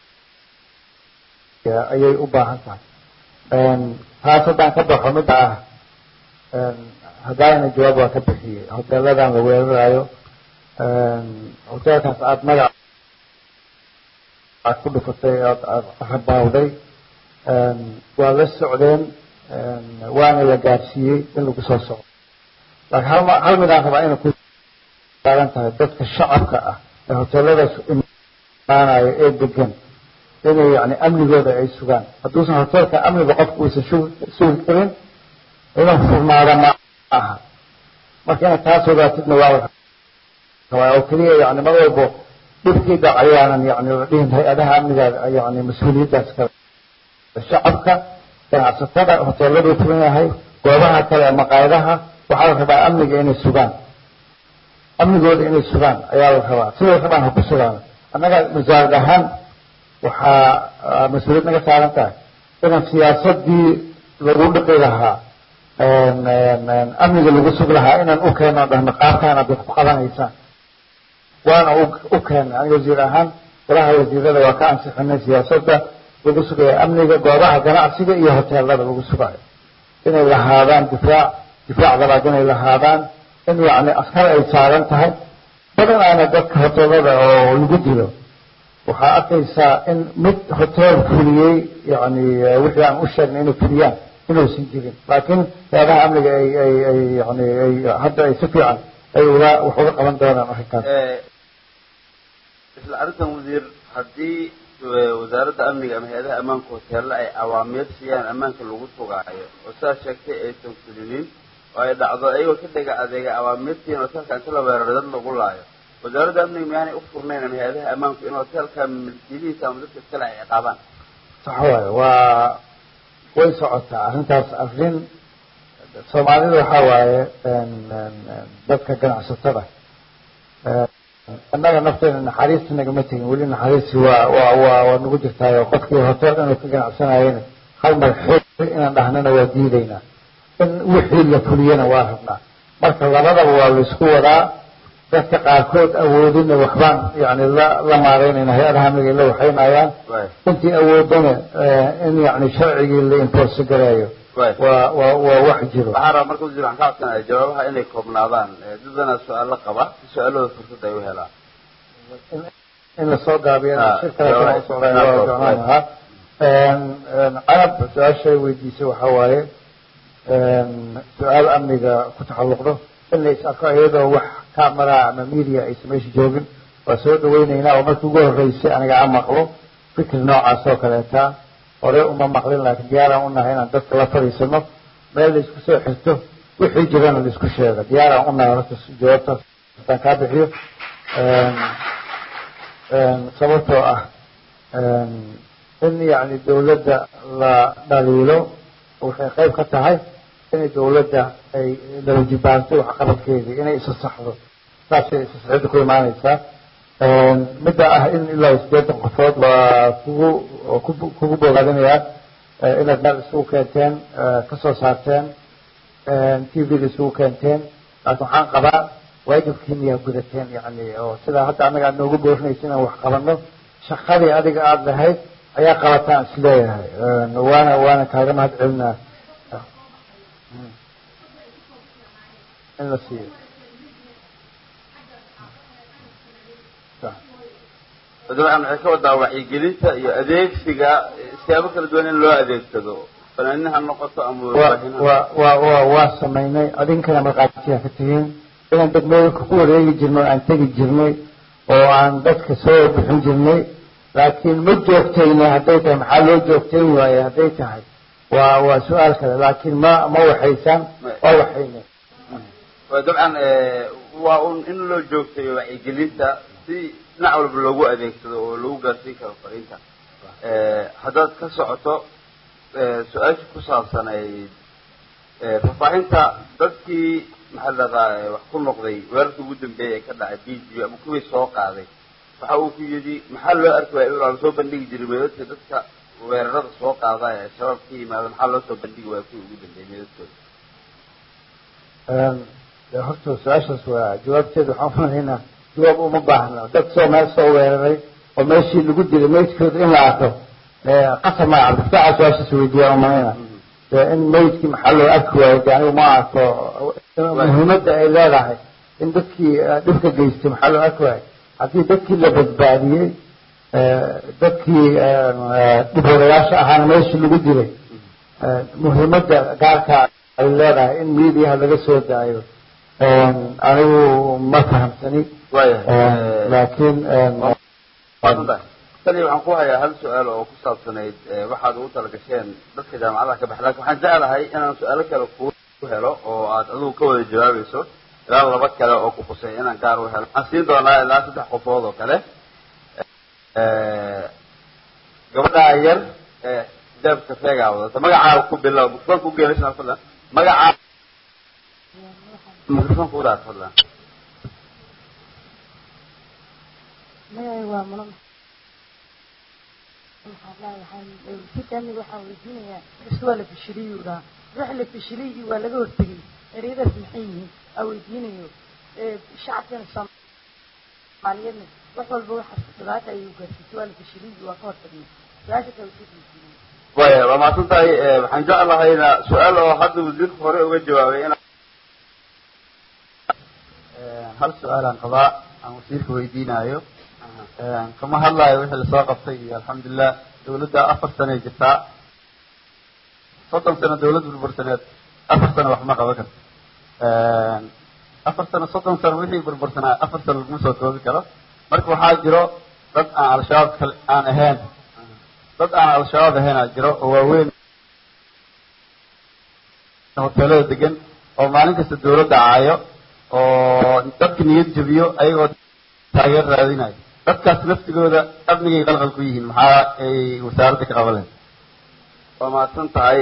ayay u baahan tahay taas haddaan ka baxo midda ah haddaana jawaab waa ka bixiyey hoteeladan la weerarayo hoteelkaas aada magac aad ku dhufatay ood aada rabaawday waa la socdeen waana la gaadsiiyey in lagu soo socdo laakiin hal hal midaan rabaa inay ku taagan tahay dadka shacabka ah ee hoteeladaas aanayo ee degan inay yani amnigooda ay sugaan hadduusan hoteelka amniga qofku uusan sugi karin inuu furnaada ma aha marka inaad taas ogaatidna waa rabaa oo keliya yani mar walbo dhibkii dhac ayaanan yani la dhihin hay-adaha amniga yani mas-uuliyaddaas kale shacabka ganacsatada hoteeladuu furan yahay goobaha kale ee maqaayadaha waxaa la rabaa amniga inay sugaan amnigooda inay sugaan ayaa la rabaa siday rabaan ha ku sugaan annaga wasaarad ahaan waxaa mas-uuliyad naga saaran tahay inaan siyaasadii lagu dhiqi lahaa amniga lagu sug lahaa inaan u keeno dhahno qaabkaan aad wax ku qabanaysaan waana u keena aniga wasiir ahaan golaha wasiirada waa ka ansixinay siyaasadda lagu sugayo amniga goobaha ganacsiga iyo hoteelada lagu sugayo inay lahaadaan difaac difaac labaad inay lahaadaan in yani askar ay saaran tahay badanaana dadka hoteelada oo lagu dilo waxaa arkaysaa in mid hoteel fuliyey yani wixii aan u sheegnay inay fuliyaan inuusan jirin laakiin hay-adaha amniga ay ay ay yani ay hadda ay si fiican ay uga wax uga qaban doonaan arrinkaas isla arrintan wasiir haddii wasaaradda amniga ama hay-adaha ammaanka hoteella ay awaamiir siiyaan ammaanka lagu sugaayo oo sidaas sheegtay aysan fulinin oo ay dhacdo ayagoo ka dhega adeega awaamiirtiin hoteelka inta la weeraro dad lagu laayo wasaaradda amniga miyaanay u furnayn ama hay-adaha ammaanku in hoteelka milkiilihiisa ama dadka iskale ay ciqaabaan sax waaye waa way socotaa arrintaas arrin soomaalida waxaa waaye dadka ganacsatada annaga nafteena naxariista nagama tegin weli naxariisi waa waa waa waa nagu jirtaayo qofkii hotel inuu ka ganacsanayena hal mar xoog inaan dhahnana waa diidaynaa in wixii la fuliyana waa rabnaa marka labadaba waa laysku wadaa dadka qaarkood awoodina waxbaan yani la la maareynayna hay-adaha amniga la waxaynayaan intii awoodana in yani sharcigii la enforce gareeyo waa waa waa wax jiro waxaan rabaa marka wasiir waxaan ka codsanaya jawaabaha inay koobnaadaan dadana su-aalo qaba si su-aalooda fursad ay u helaan in lasoo gaabiyo shir kale kama usocday waa jeclaan lahaa carab su-aashay weydiisay waxaa waaye su-aal amniga ku taxalluqdo in la is arko iyadoo wax camera ama media aysan meesha joogin waa soo dhaweyneynaa oo markii ugu horreysay aniga aan maqlo fikir noocaas oo kaleeta hore uma maqlin laakiin diyaaraan unahay inaan dadka la fadhiisano meel la isku soo xirto wixii jirana la isku sheego diyaaraan unahay horta jawaabtaas hataan kaa bixiyo sababtoo ah in yani dawladda la dhaliilo waxay qayb ka tahay inay dawladda ay lawajibaarto waxqabadkeedii inay isa saxdo saasay isa saxida ku imaanaysaa midda ah in ilaa sideetan qofood waa kugu kugu bogaadinayaa inaad meel isugu keenteen kasoo saarteen t v-da isugu keenteen laakiin waxaan qabaa waajibkiina yaa gudateen yani oo sidaa hadda anaga aad noogu boorinaysa inaan wax qabano shaqadii adiga aada lahayd ayaa qabataan isleeyahay waana waana kaaga mahad celinaa in la siiyo dabcan waxay ka wadaa wacyigelinta iyo adeegsiga siyaabo kala duwan in loo adeegsado fanaaniin ha noqoto ama wa wa wa waa samaynay adinkana markhaatiyaa ka tihiin inaan degmooyinka ku wareegi jirnay o aan tegi jirnay oo aan dadka soo bixin jirnay laakiin ma joogtayna hadday tahay maxaa loo joogtayn waaye hadday tahay waa waa su-aal kale laakiin ma ma waxaysaan waa waxayna dabcan waa un in loo joogtayo wacyigelinta si dhinac walba loogu adeegsado oo lagu gaarsiin karo fariinta haddaad ka socoto su-aasha ku saabsanayd faahfaahinta dadkii maxaa ladahaa wax ku noqday weerarkii ugu dambeeyay ee ka dhacay b g ama kuwii soo qaaday waxa uu ku yidhi maxaa loo arki waaya ilaa lasoo bandhigi jiray meedadka dadka weerarada soo qaada ee shabaab ka yimaada maxaa loo soo bandhigi waaya kuwii ugu dambeeyay meedadkooda horta su-aashaas waa jawaabteeda waxaan umalaynaa jawaab uma baahna dad soo meel soo weeraray oo meeshii lagu dilay meydkooda in la arko qasab maa cabdifaaca su-aashaas weydiiyaa umalayna in meydkii maxaa loo arki waayo de anigu ma arko muhiimadda ay leedahay in dadkii dhibka geystay maxaa loo arki waayo haddii dadkii la badbaadiyey dadkii dhibwadayaasha ahaana meeshii lagu dilay muhiimadda gaarka ay leedahay in mediaha laga soo daayo anigu ma fahamsani laakiin tani waxaan ku hayaa hal su-aal oo ku saabsanayd waxaad ugu talagasheen dadka jaamacadaha ka baxa lakin waxaan jeclahay inaan su-aalo kale ku helo oo aad adigu ka wada jawaabayso ilaa laba kale oo ku qusay inaan gaar u helo waxaan siin doonaa ilaa saddex qofood oo kale gabadhaa yar ee xijaabka feegaa wadata magacaa ku bilow mikrofonka ugeelisa fadlan magacaa mikrofonka udaar fadlan magacay waa mulan waxaan waxaa weydiinayaa is waa la fishiliyuu dhaha wax la fishiliyii waa laga hortegay ereyadaas maxay yihiin aa weydiinayo shacabkana soomaaliyeedna wax walba waxaas dhibaata ayay ugaarsiisay waa la fishiliyii waa ka hortagnay su-aasha kale usoo weydiinaya waya waa mahadsan tahay waxaan jeclahayna su-aal oo hadda wasiirka hore uga jawaabay in hal su-aalaan qabaa aan wasiirka weydiinayo kama hadlayo wixii lasoo qabtay iyo alxamdulilah dawladda afar sanay jirtaa soddon sano dawlad burbursaneed afar sano wax ma qaban karto afar sano soddon sano wixii burbursanaa afar sano laguma soo koobi karo marka waxaa jiro dad aan al-shabaab kal aan ahayn dad aan al-shabaab ahaynaa jiro oo waaweyn hoteelada degan oo maalin kasta dawladda caayo oo dadka niyad jabiyo ayagoo taageer raadinayo dadkaas laftigooda amnigay qalqal ku yihiin maxaa ay wasaaradda ka qaban lahayd waa mahadsan tahay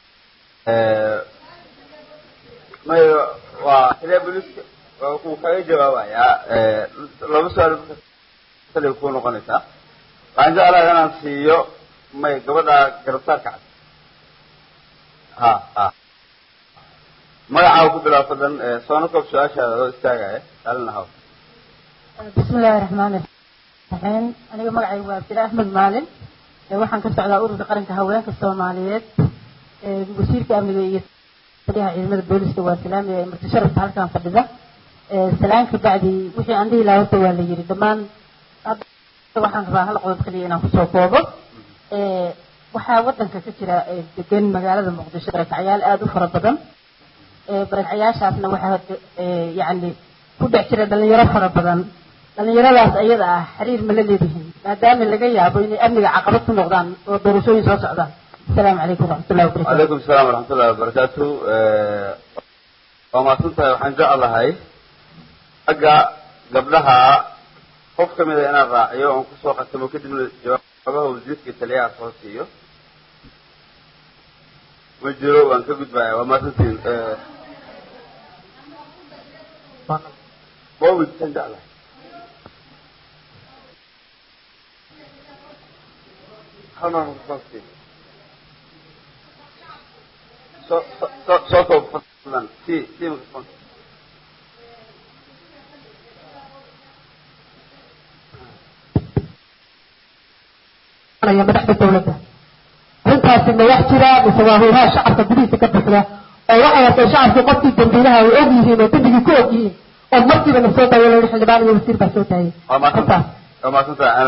may waa xiliya booliska waa kuu kaga jawaabayaa laba su-aal kaliya ku noqonaysaa waxaan jeclahay inaan siiyo may gabadha garabsaarka cad ha ha magacaa ku bilaab fadlan soona koob su-aashaada adoo istaagaya kaalina haw bismi illaahi raxmaani raxiim aniga magacaygu waa abdila axmed maalin waxaan ka socdaa ururka qaranka haweenka soomaaliyeed wasiirka amniga iyo taliyaha ciidamada booliska waa salaamaya ee marti sharafka halkan fadhida salaan ka bacdi wixii aan dhihi lahaa horta waa la yiri dhammaan waxaan rabaa hal qodob kaliya inaan kusoo koobo waxaa wadanka ka jira degan magaalada muqdisho barakacyaal aada u fara badan barakacyaashaasna waxaa yacni ku dhex jira dhalinyaro fara badan dhalinyaradaas ayada ah xiriir ma la leedihiin maadaama laga yaabo inay amniga caqabad ku noqdaan oo doorashooyin soo socdaan asalaamu calaykum waraxmatullahi wabarakatu calaykum asalaam waraxmatullahi wabarakaatu waa mahadsan tahay waxaan jeclahay xagga gabdhaha qof ka mida inaan raaciyo oon kusoo qatamo kadibna jawaabaha wasiirka iyo taliyaha soo siiyo ma jiro waan ka gudbaya waa mahadsantiin mawid san jeclahay halmar microphone soo soo soo koob fadlan si si microphone madaxda dawladda arrintaasi ma wax jira mise waa howlaha shacabka gudihiisa ka buxda oo waxay hatay shacabku qofkii dambiilaha ay og yihiin oo dembigii ku og yihiin oo markiiba la soo daayay loo xildhibaan iyo wasiir baa soo daayay waa mahadsan waa mahadsan tahay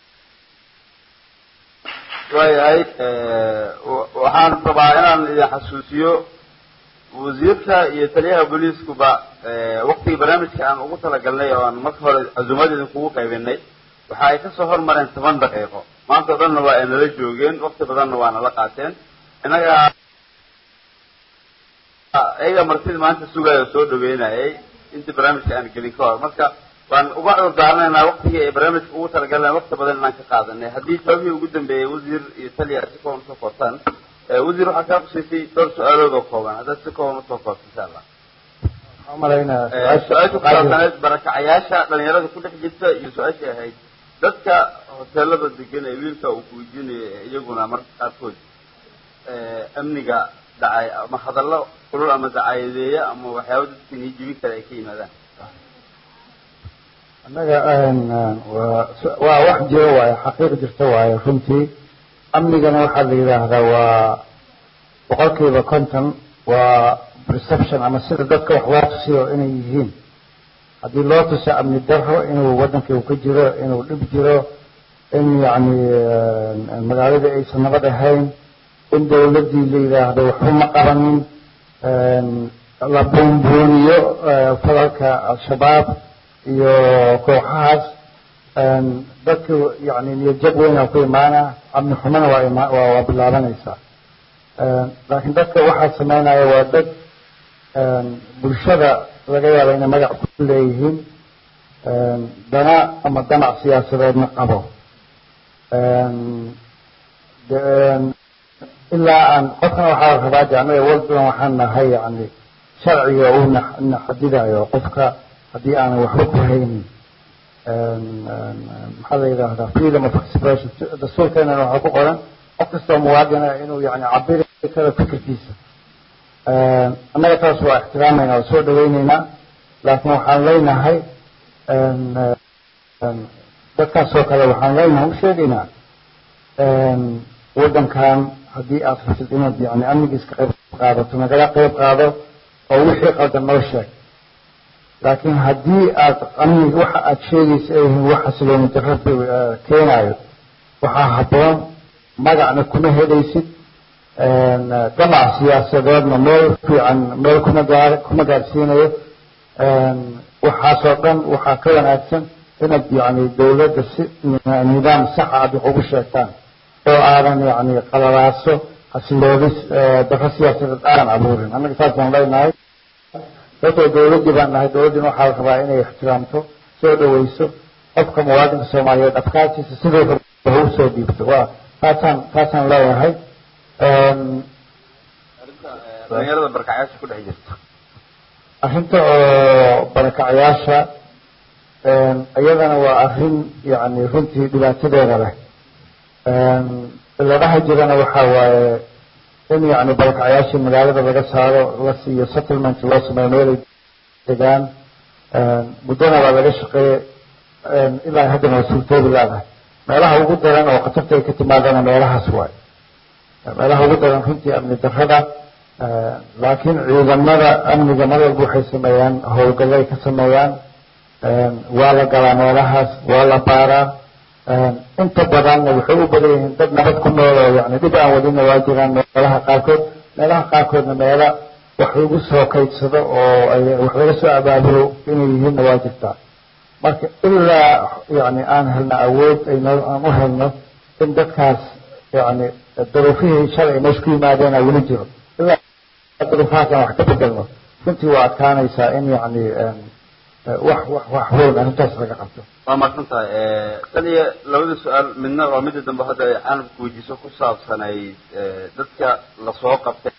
waayahay waxaan rabaa inaan idin xasuusiyo wasiirka iyo taliyaha booliiskuba waktigii barnaamijka aan ugu talagalnay oo aan marka hore casuumad idinkugu qaybinay waxa ay kasoo hormareen toban daqiiqo maanta o dhanna waa ay nala joogeen wakti badanna waa nala qaateen innaga iyaga martida maanta sugaayo soo dhaweynayay intii barnaamijka aan gelin ka hor marka waan uga cudur daaranaynaa waktigii ay barnaamijka ugu talagaleen wakti badan inaan ka qaadanay haddii jawaabihii ugu dambeeyey wasiir iyo taliya si kooban usoo koobtaan wasiir waxaa kaa qusaysay dhowr su-aalood oo kooban haddaad si kooban usoo koobto insha allah su-aasha kusaabsaneed barakacayaasha dhalinyarada ku dhex jirta iyo su-aashii ahayd dadka hoteelada degan ee wiilka uu kuweydiinayo ee iyaguna marka qaarkood amniga dhacay ama hadallo kulul ama dacaayadeeya ama waxyaaba dadka nii jibin kale ay ka yimaadaan annaga waa waa wax jiro waaye xaqiiq jirta waaye runtii amnigana waxaa la yidhaahdaa waa boqolkiiba konton waa perception ama sida dadka wax loo tusiyo inay yihiin haddii loo tuso amni daro inuu wadankii uu ka jiro inuu dhib jiro in yacni magaaladii aysan nabad ahayn in dawladdii la yidhaahdo waxba ma qabanin la buunbuuniyo falalka al-shabaab iyo kooxahaas dadka yani niyadjab weyn ku imaana amni xumana waa ima waa waa bilaabanaysaa laakiin dadka waxaa sameynaya waa dad bulshada laga yaaba inay magac ku leeyihiin dana ama danac siyaasadeedna qabo ilaa aan qofkana waxaa rabaa de anaga walbadan waxaan nahay yani sharciga uu na xadidayo qofka haddii aanan waxba ku haynin maxaa la yidhaahdaa freedom of expression dastuurkeenana waxaa ku qoran qof kastoo muwaadina inuu yani cabiri karo fikirkiisa annaga taas waa ixtiraamayna waa soo dhaweyneynaa laakiin waxaan leenahay dadkaasoo kale waxaan leenahay u sheegaynaa waddankan haddii aad rabtid inaad yani amnigiis ka qayb qaadato nagala qayb qaado oo wixii qaldan noo sheeg laakiin haddii aad amniga waxa aad sheegaysa ay yihiin wax xasilooni darro keenayo waxaa habboon magacna kuma helaysid damac siyaasadeedna meel fiican meel kuma gaar kuma gaarsiinayo waxaasoo dhan waxaa ka wanaagsan inaad yani dawladda si nidaam saxa aad wax ugu sheegtaan oo aadan yani qalalaaso xasiloodis darro siyaasadeed aadan abuurin annaga saasaan leenahay dadoo dawladdii baan nahay dawladdiina waxaa la rabaa inay ixtiraamto soo dhaweyso qofka muwaadinka soomaaliyeed afkaartiisa siduu raba u soo dhiibto waa taasaan taasaan leeyahay dhalinyarada barkacyaasha ku dhex jirta arrinta oo barakacyaasha iyadana waa arrin yani runtii dhibaatadeeda leh ciladaha jirana waxaa waaye in yani barakacyaashii magaalada laga saaro la siiyo settlement loo sameeyo meelay degaan muddona waa laga shaqeeye ilaa haddana waa suurtoobi laadahay meelaha ugu daran oo khatarta ay ka timaadana meelahaas waaye meelaha ugu daran runtii amni darrada laakiin ciidamada amniga mar walba waxay sameeyaan howlgallay ka sameeyaan waa la galaa meelahaas waa la baaraa inta badanna waxay u badan yihiin dad nabad ku nool oo yani dhib aan wadina waa jiraan meelaha qaarkood meelaha qaarkoodna meela wax lagu soo kaydsado oo ay wax laga soo abaabulo inay yihiinna waa jirtaa marka ilaa yani aan helno awood ayno aan u helno in dadkaas yani daruufihii shalay ay meesha ku yimaadeen aa weli jiro ilaa daruufahaas aan wax ka bedelno runtii waa adkaanaysaa in yani wax wax wax weyn arrintaas laga qabto waa mahadsan tahay tan iyo labada su-aal midna waa midda dambe hadda ay caalamka weydiiso ku saabsanayd dadka lasoo qabtay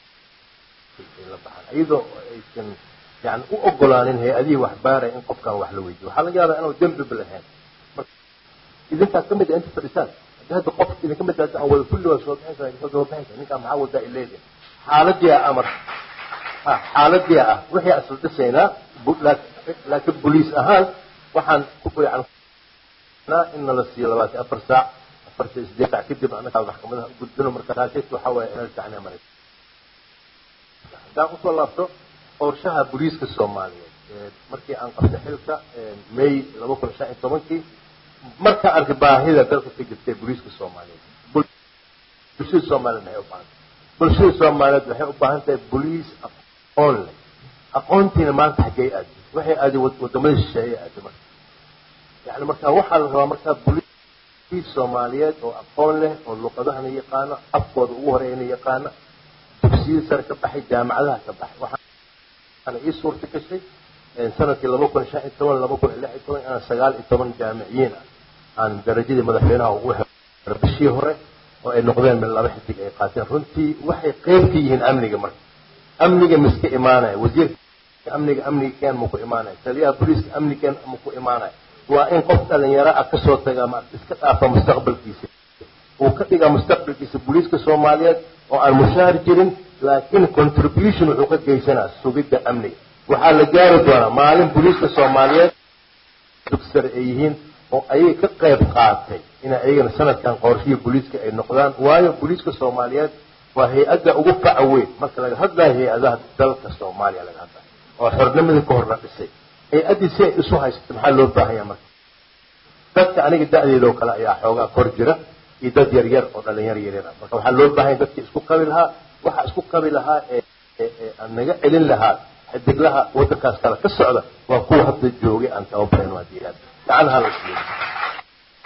iyadoo aysan yani u ogolaanin hay-adihii wax baaraya in qofkan wax la weydiyo waxaa laga yaabaa inuu dembiba lahayn idinkaa kamid a inta fadhisaan haddii hadda qof idinka mid aan wada kulli waa soo bixinsa soo soo bixinsa ninkaa maxaa wadaa ileedahay xaaladii ah amar xaaladii ah wixii asal dhisaynaa laakiin boliis ahaan waxaan ku fiicanaa in nala siiyo labaatan afar saac afarta sideed saac kadib annagaa maxkamadaha u gudbino marka taasi waxaa waaye inaan sacnaa maray haddaan usoo laabto qorshaha booliiska soomaaliyeed markii aan qabtay xilka may laba kun shan iyo tobankii markaan arkay baahida dalka ka jirtay booliiska soomaaliyeed bulshada soomaaliyeed waxay u baahan bulshada soomaaliyeed waxay u baahan tahay boliis aqoon leh aqoontiina maanta xaggee aaday waxay aaday wadamada shisheeye aaday marka yani marka waxaa la rabaa markaa boliis soomaaliyeed oo aqoon leh oo luqadahana yaqaano afkooda ugu horeeyana yaqaano dugsiyada sare ka baxay jaamacadaha ka baxay waxaana ii suurta gashay sanadkii laba kun shan iyo toban laba kun lix iyo toban inaan sagaal iyo toban jaamiciyiin ah aan darajadii madaxweynaha ugu helo bishii hore oo ay noqdeen mid laba xidig ay qaateen runtii waxay qeyb ka yihiin amniga marka amniga miska imaanaya wasiirka amniga amniga keen ma ku imaanaya taliyaha booliiska amnigeen ma ku imaanaya waa in qof dhalinyaro ah kasoo tagaa ma iska dhaafa mustaqbalkiisa uu ka dhigaa mustaqbalkiisa booliiska soomaaliyeed oo aan mushaar jirin laakiin contribution wuxuu ka geysanaa sugidda amniga waxaa la gaari doonaa maalin booliiska soomaaliyeed dugsare ay yihiin oo ayay ka qayb qaatay inay ayagana sanadkan qorshihi booliiska ay noqdaan waayo booliiska soomaaliyeed waa hay-adda ugu faca weyn marka laga hadlayo hay-adaha dalka soomaaliya laga hadlayo oo xornimadii ka hor la dhisay hay-addii si ay isu haysato maxaa loo baahanya marka dadka aniga da-deedoo kale ayaa xoogaa kor jira iyo dad yar yar oo dhalinyar yaryar ah marka waxaa loo baahanya dadkii isku qabi lahaa waxaa isku qabi lahaa ee aan naga celin lahaa xidiglaha waddankaas kale ka socda waa kuwa hadda joogay aan tababaran waa diilaad gacanaha la siiyo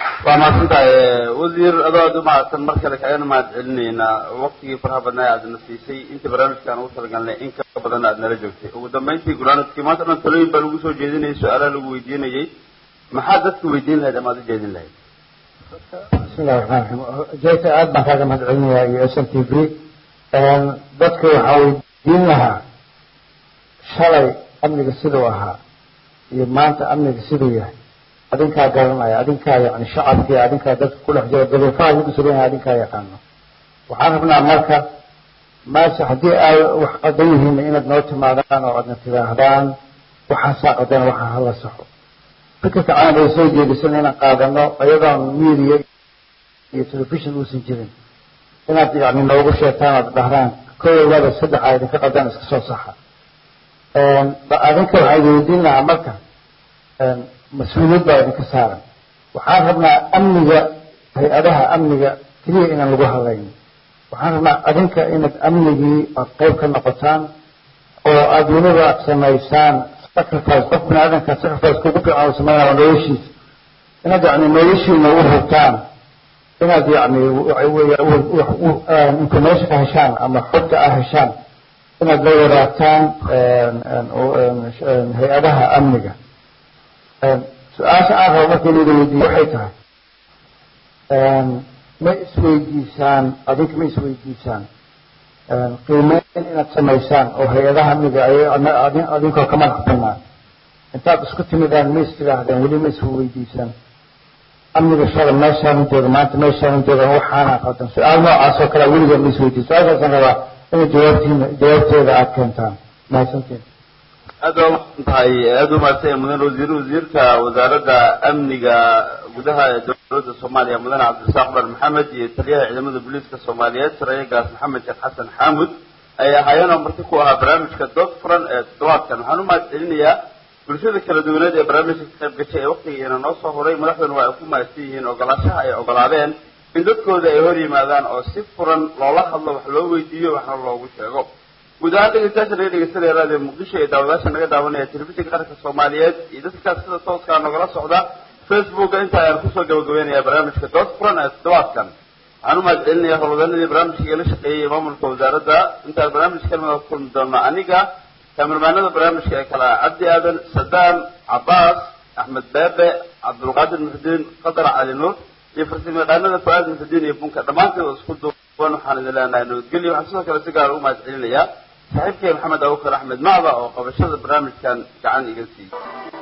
waa mahadsan tahay wasiir adoo aad u mahadsan mar kale kagana mahad celinaynaa waktigii faraha badnaa aadna siisay inta barnaamijkaan ugu talagalnay in ka badan aad nala joogtay ugu dambeyntii gulaanadkii maanta dhan talooyin baa lagu soo jeedinayay su-aalaha lagu weydiinayay maxaa dadka weydiin lahayd ama aad u jeedin lahayd bismillahi raxmaan raxiim jeyta aad baan kaaga mahad celinayaa iyo s n t v dadka waxaa weydiin lahaa shalay amniga siduu ahaa iyo maanta amniga siduu yahay adinkaa garanaya adinkaa yani shacabkii adinkaa dadka ku dhex jira daruufaha lagu sugan yahay adinkaa yaqaano waxaan rabnaa marka meesha haddii ay wax qadan yihiin inaad noo timaadaan oo aadna tidaahdaan waxaasaa qadan waxaa hala saxo fikirka caan ay soo jeedisan inaan qaadano iyadoon media iyo telefishon uusan jirin inaad yani noogu sheegtaan ood dhahdaan kow laba saddex a idinka qadan iska soo saxa adinka waxaa idin weydiin lahaa marka mas-uuliyad baa idinka saaran waxaan rabnaa amniga hay-adaha amniga keliya inaan lagu hadlayn waxaan rabnaa adinka inaad amnigii aad qayb ka noqotaan oo aada weliba aad samaysaan sacrifice qof bini aadanka sacrifice kugu fiican uu sameynaya noloshiisa inaad yani noloshiina u hurtaan inaad yani information ka heshaan ama xogta ah heshaan inaad la wadaagtaan hay-adaha amniga su-aasha aan rabo marka inayda weydiiyo waxay tahay ma isweydiisaan adinka ma isweydiisaan qiimeyn inaad samaysaan oo hay-adaha amniga adinkoo ka madax banaan intaad isku timidaan ma is tidhaahdeen weli ma isweydiisaan amniga shala meeshaanu jooga maanta meeshaanu jooga waxaana qadan su-aal noocaas oo kale weligeed ma isweydiin su-aashaasaan rabaa inay jawaabtiina jawaabteeda aada keentaan mahadsantiin aad baa umahadsan tahay aad u mahadsan mudan wasiir wasiirka wasaaradda amniga gudaha ee dowladda soomaaliya mudane cabdirasaaq bar maxamed iyo taliyaha ciidamada booliiska soomaaliyeed sarayagaas maxamed sheekh xasan xaamud ay ahaayeen oo marti ku ahaa barnaamijka dood furan ee toddobaadkan waxaan u mahad celinayaa bulshada kala duwaneed ee barnaamijka ka qayb gashay ee waktigiina noo soo horay madaxduna waa ay ku mahadsan yihiin ogolaashaha ay ogolaadeen in dadkooda ay hor yimaadaan oo si furan loola hadlo wax loo weydiiyo waxna loogu sheego guud ahaan dhegeystayaasha naga dhegeysanaya raadiyo muqdisho ee daawadaasha naga daawanaya telefishinka qaranka soomaaliyeed iyo dadkaas sida tooskaa nogala socda facebooka inta ayaan kusoo gabagabeynaya barnaamijka dood furan ee toddobaadkan waxaan u mahad celinaya howlwadanadii barnaamijka igala shaqeeyey maamulka wasaaradda intaan barnaamij kalmada ku kulmi doono aniga kamermaanada barnaamijka ee kale ah cabdi aadan sadaam cabaas axmed beebe cabdulqaadir muxudiin qadar cali nuur iyo farsamayaqaanada fu-aad muxudiin iyo bunka dhammaanteed oo isku duuban waxaan idin leenahay nabadgelyo waxaan sidoo kale si gaara u mahad celinayaa saaxiibkay maxamed abubakar axmed macda oo qabashada barnaamijkan gacan iga siiyey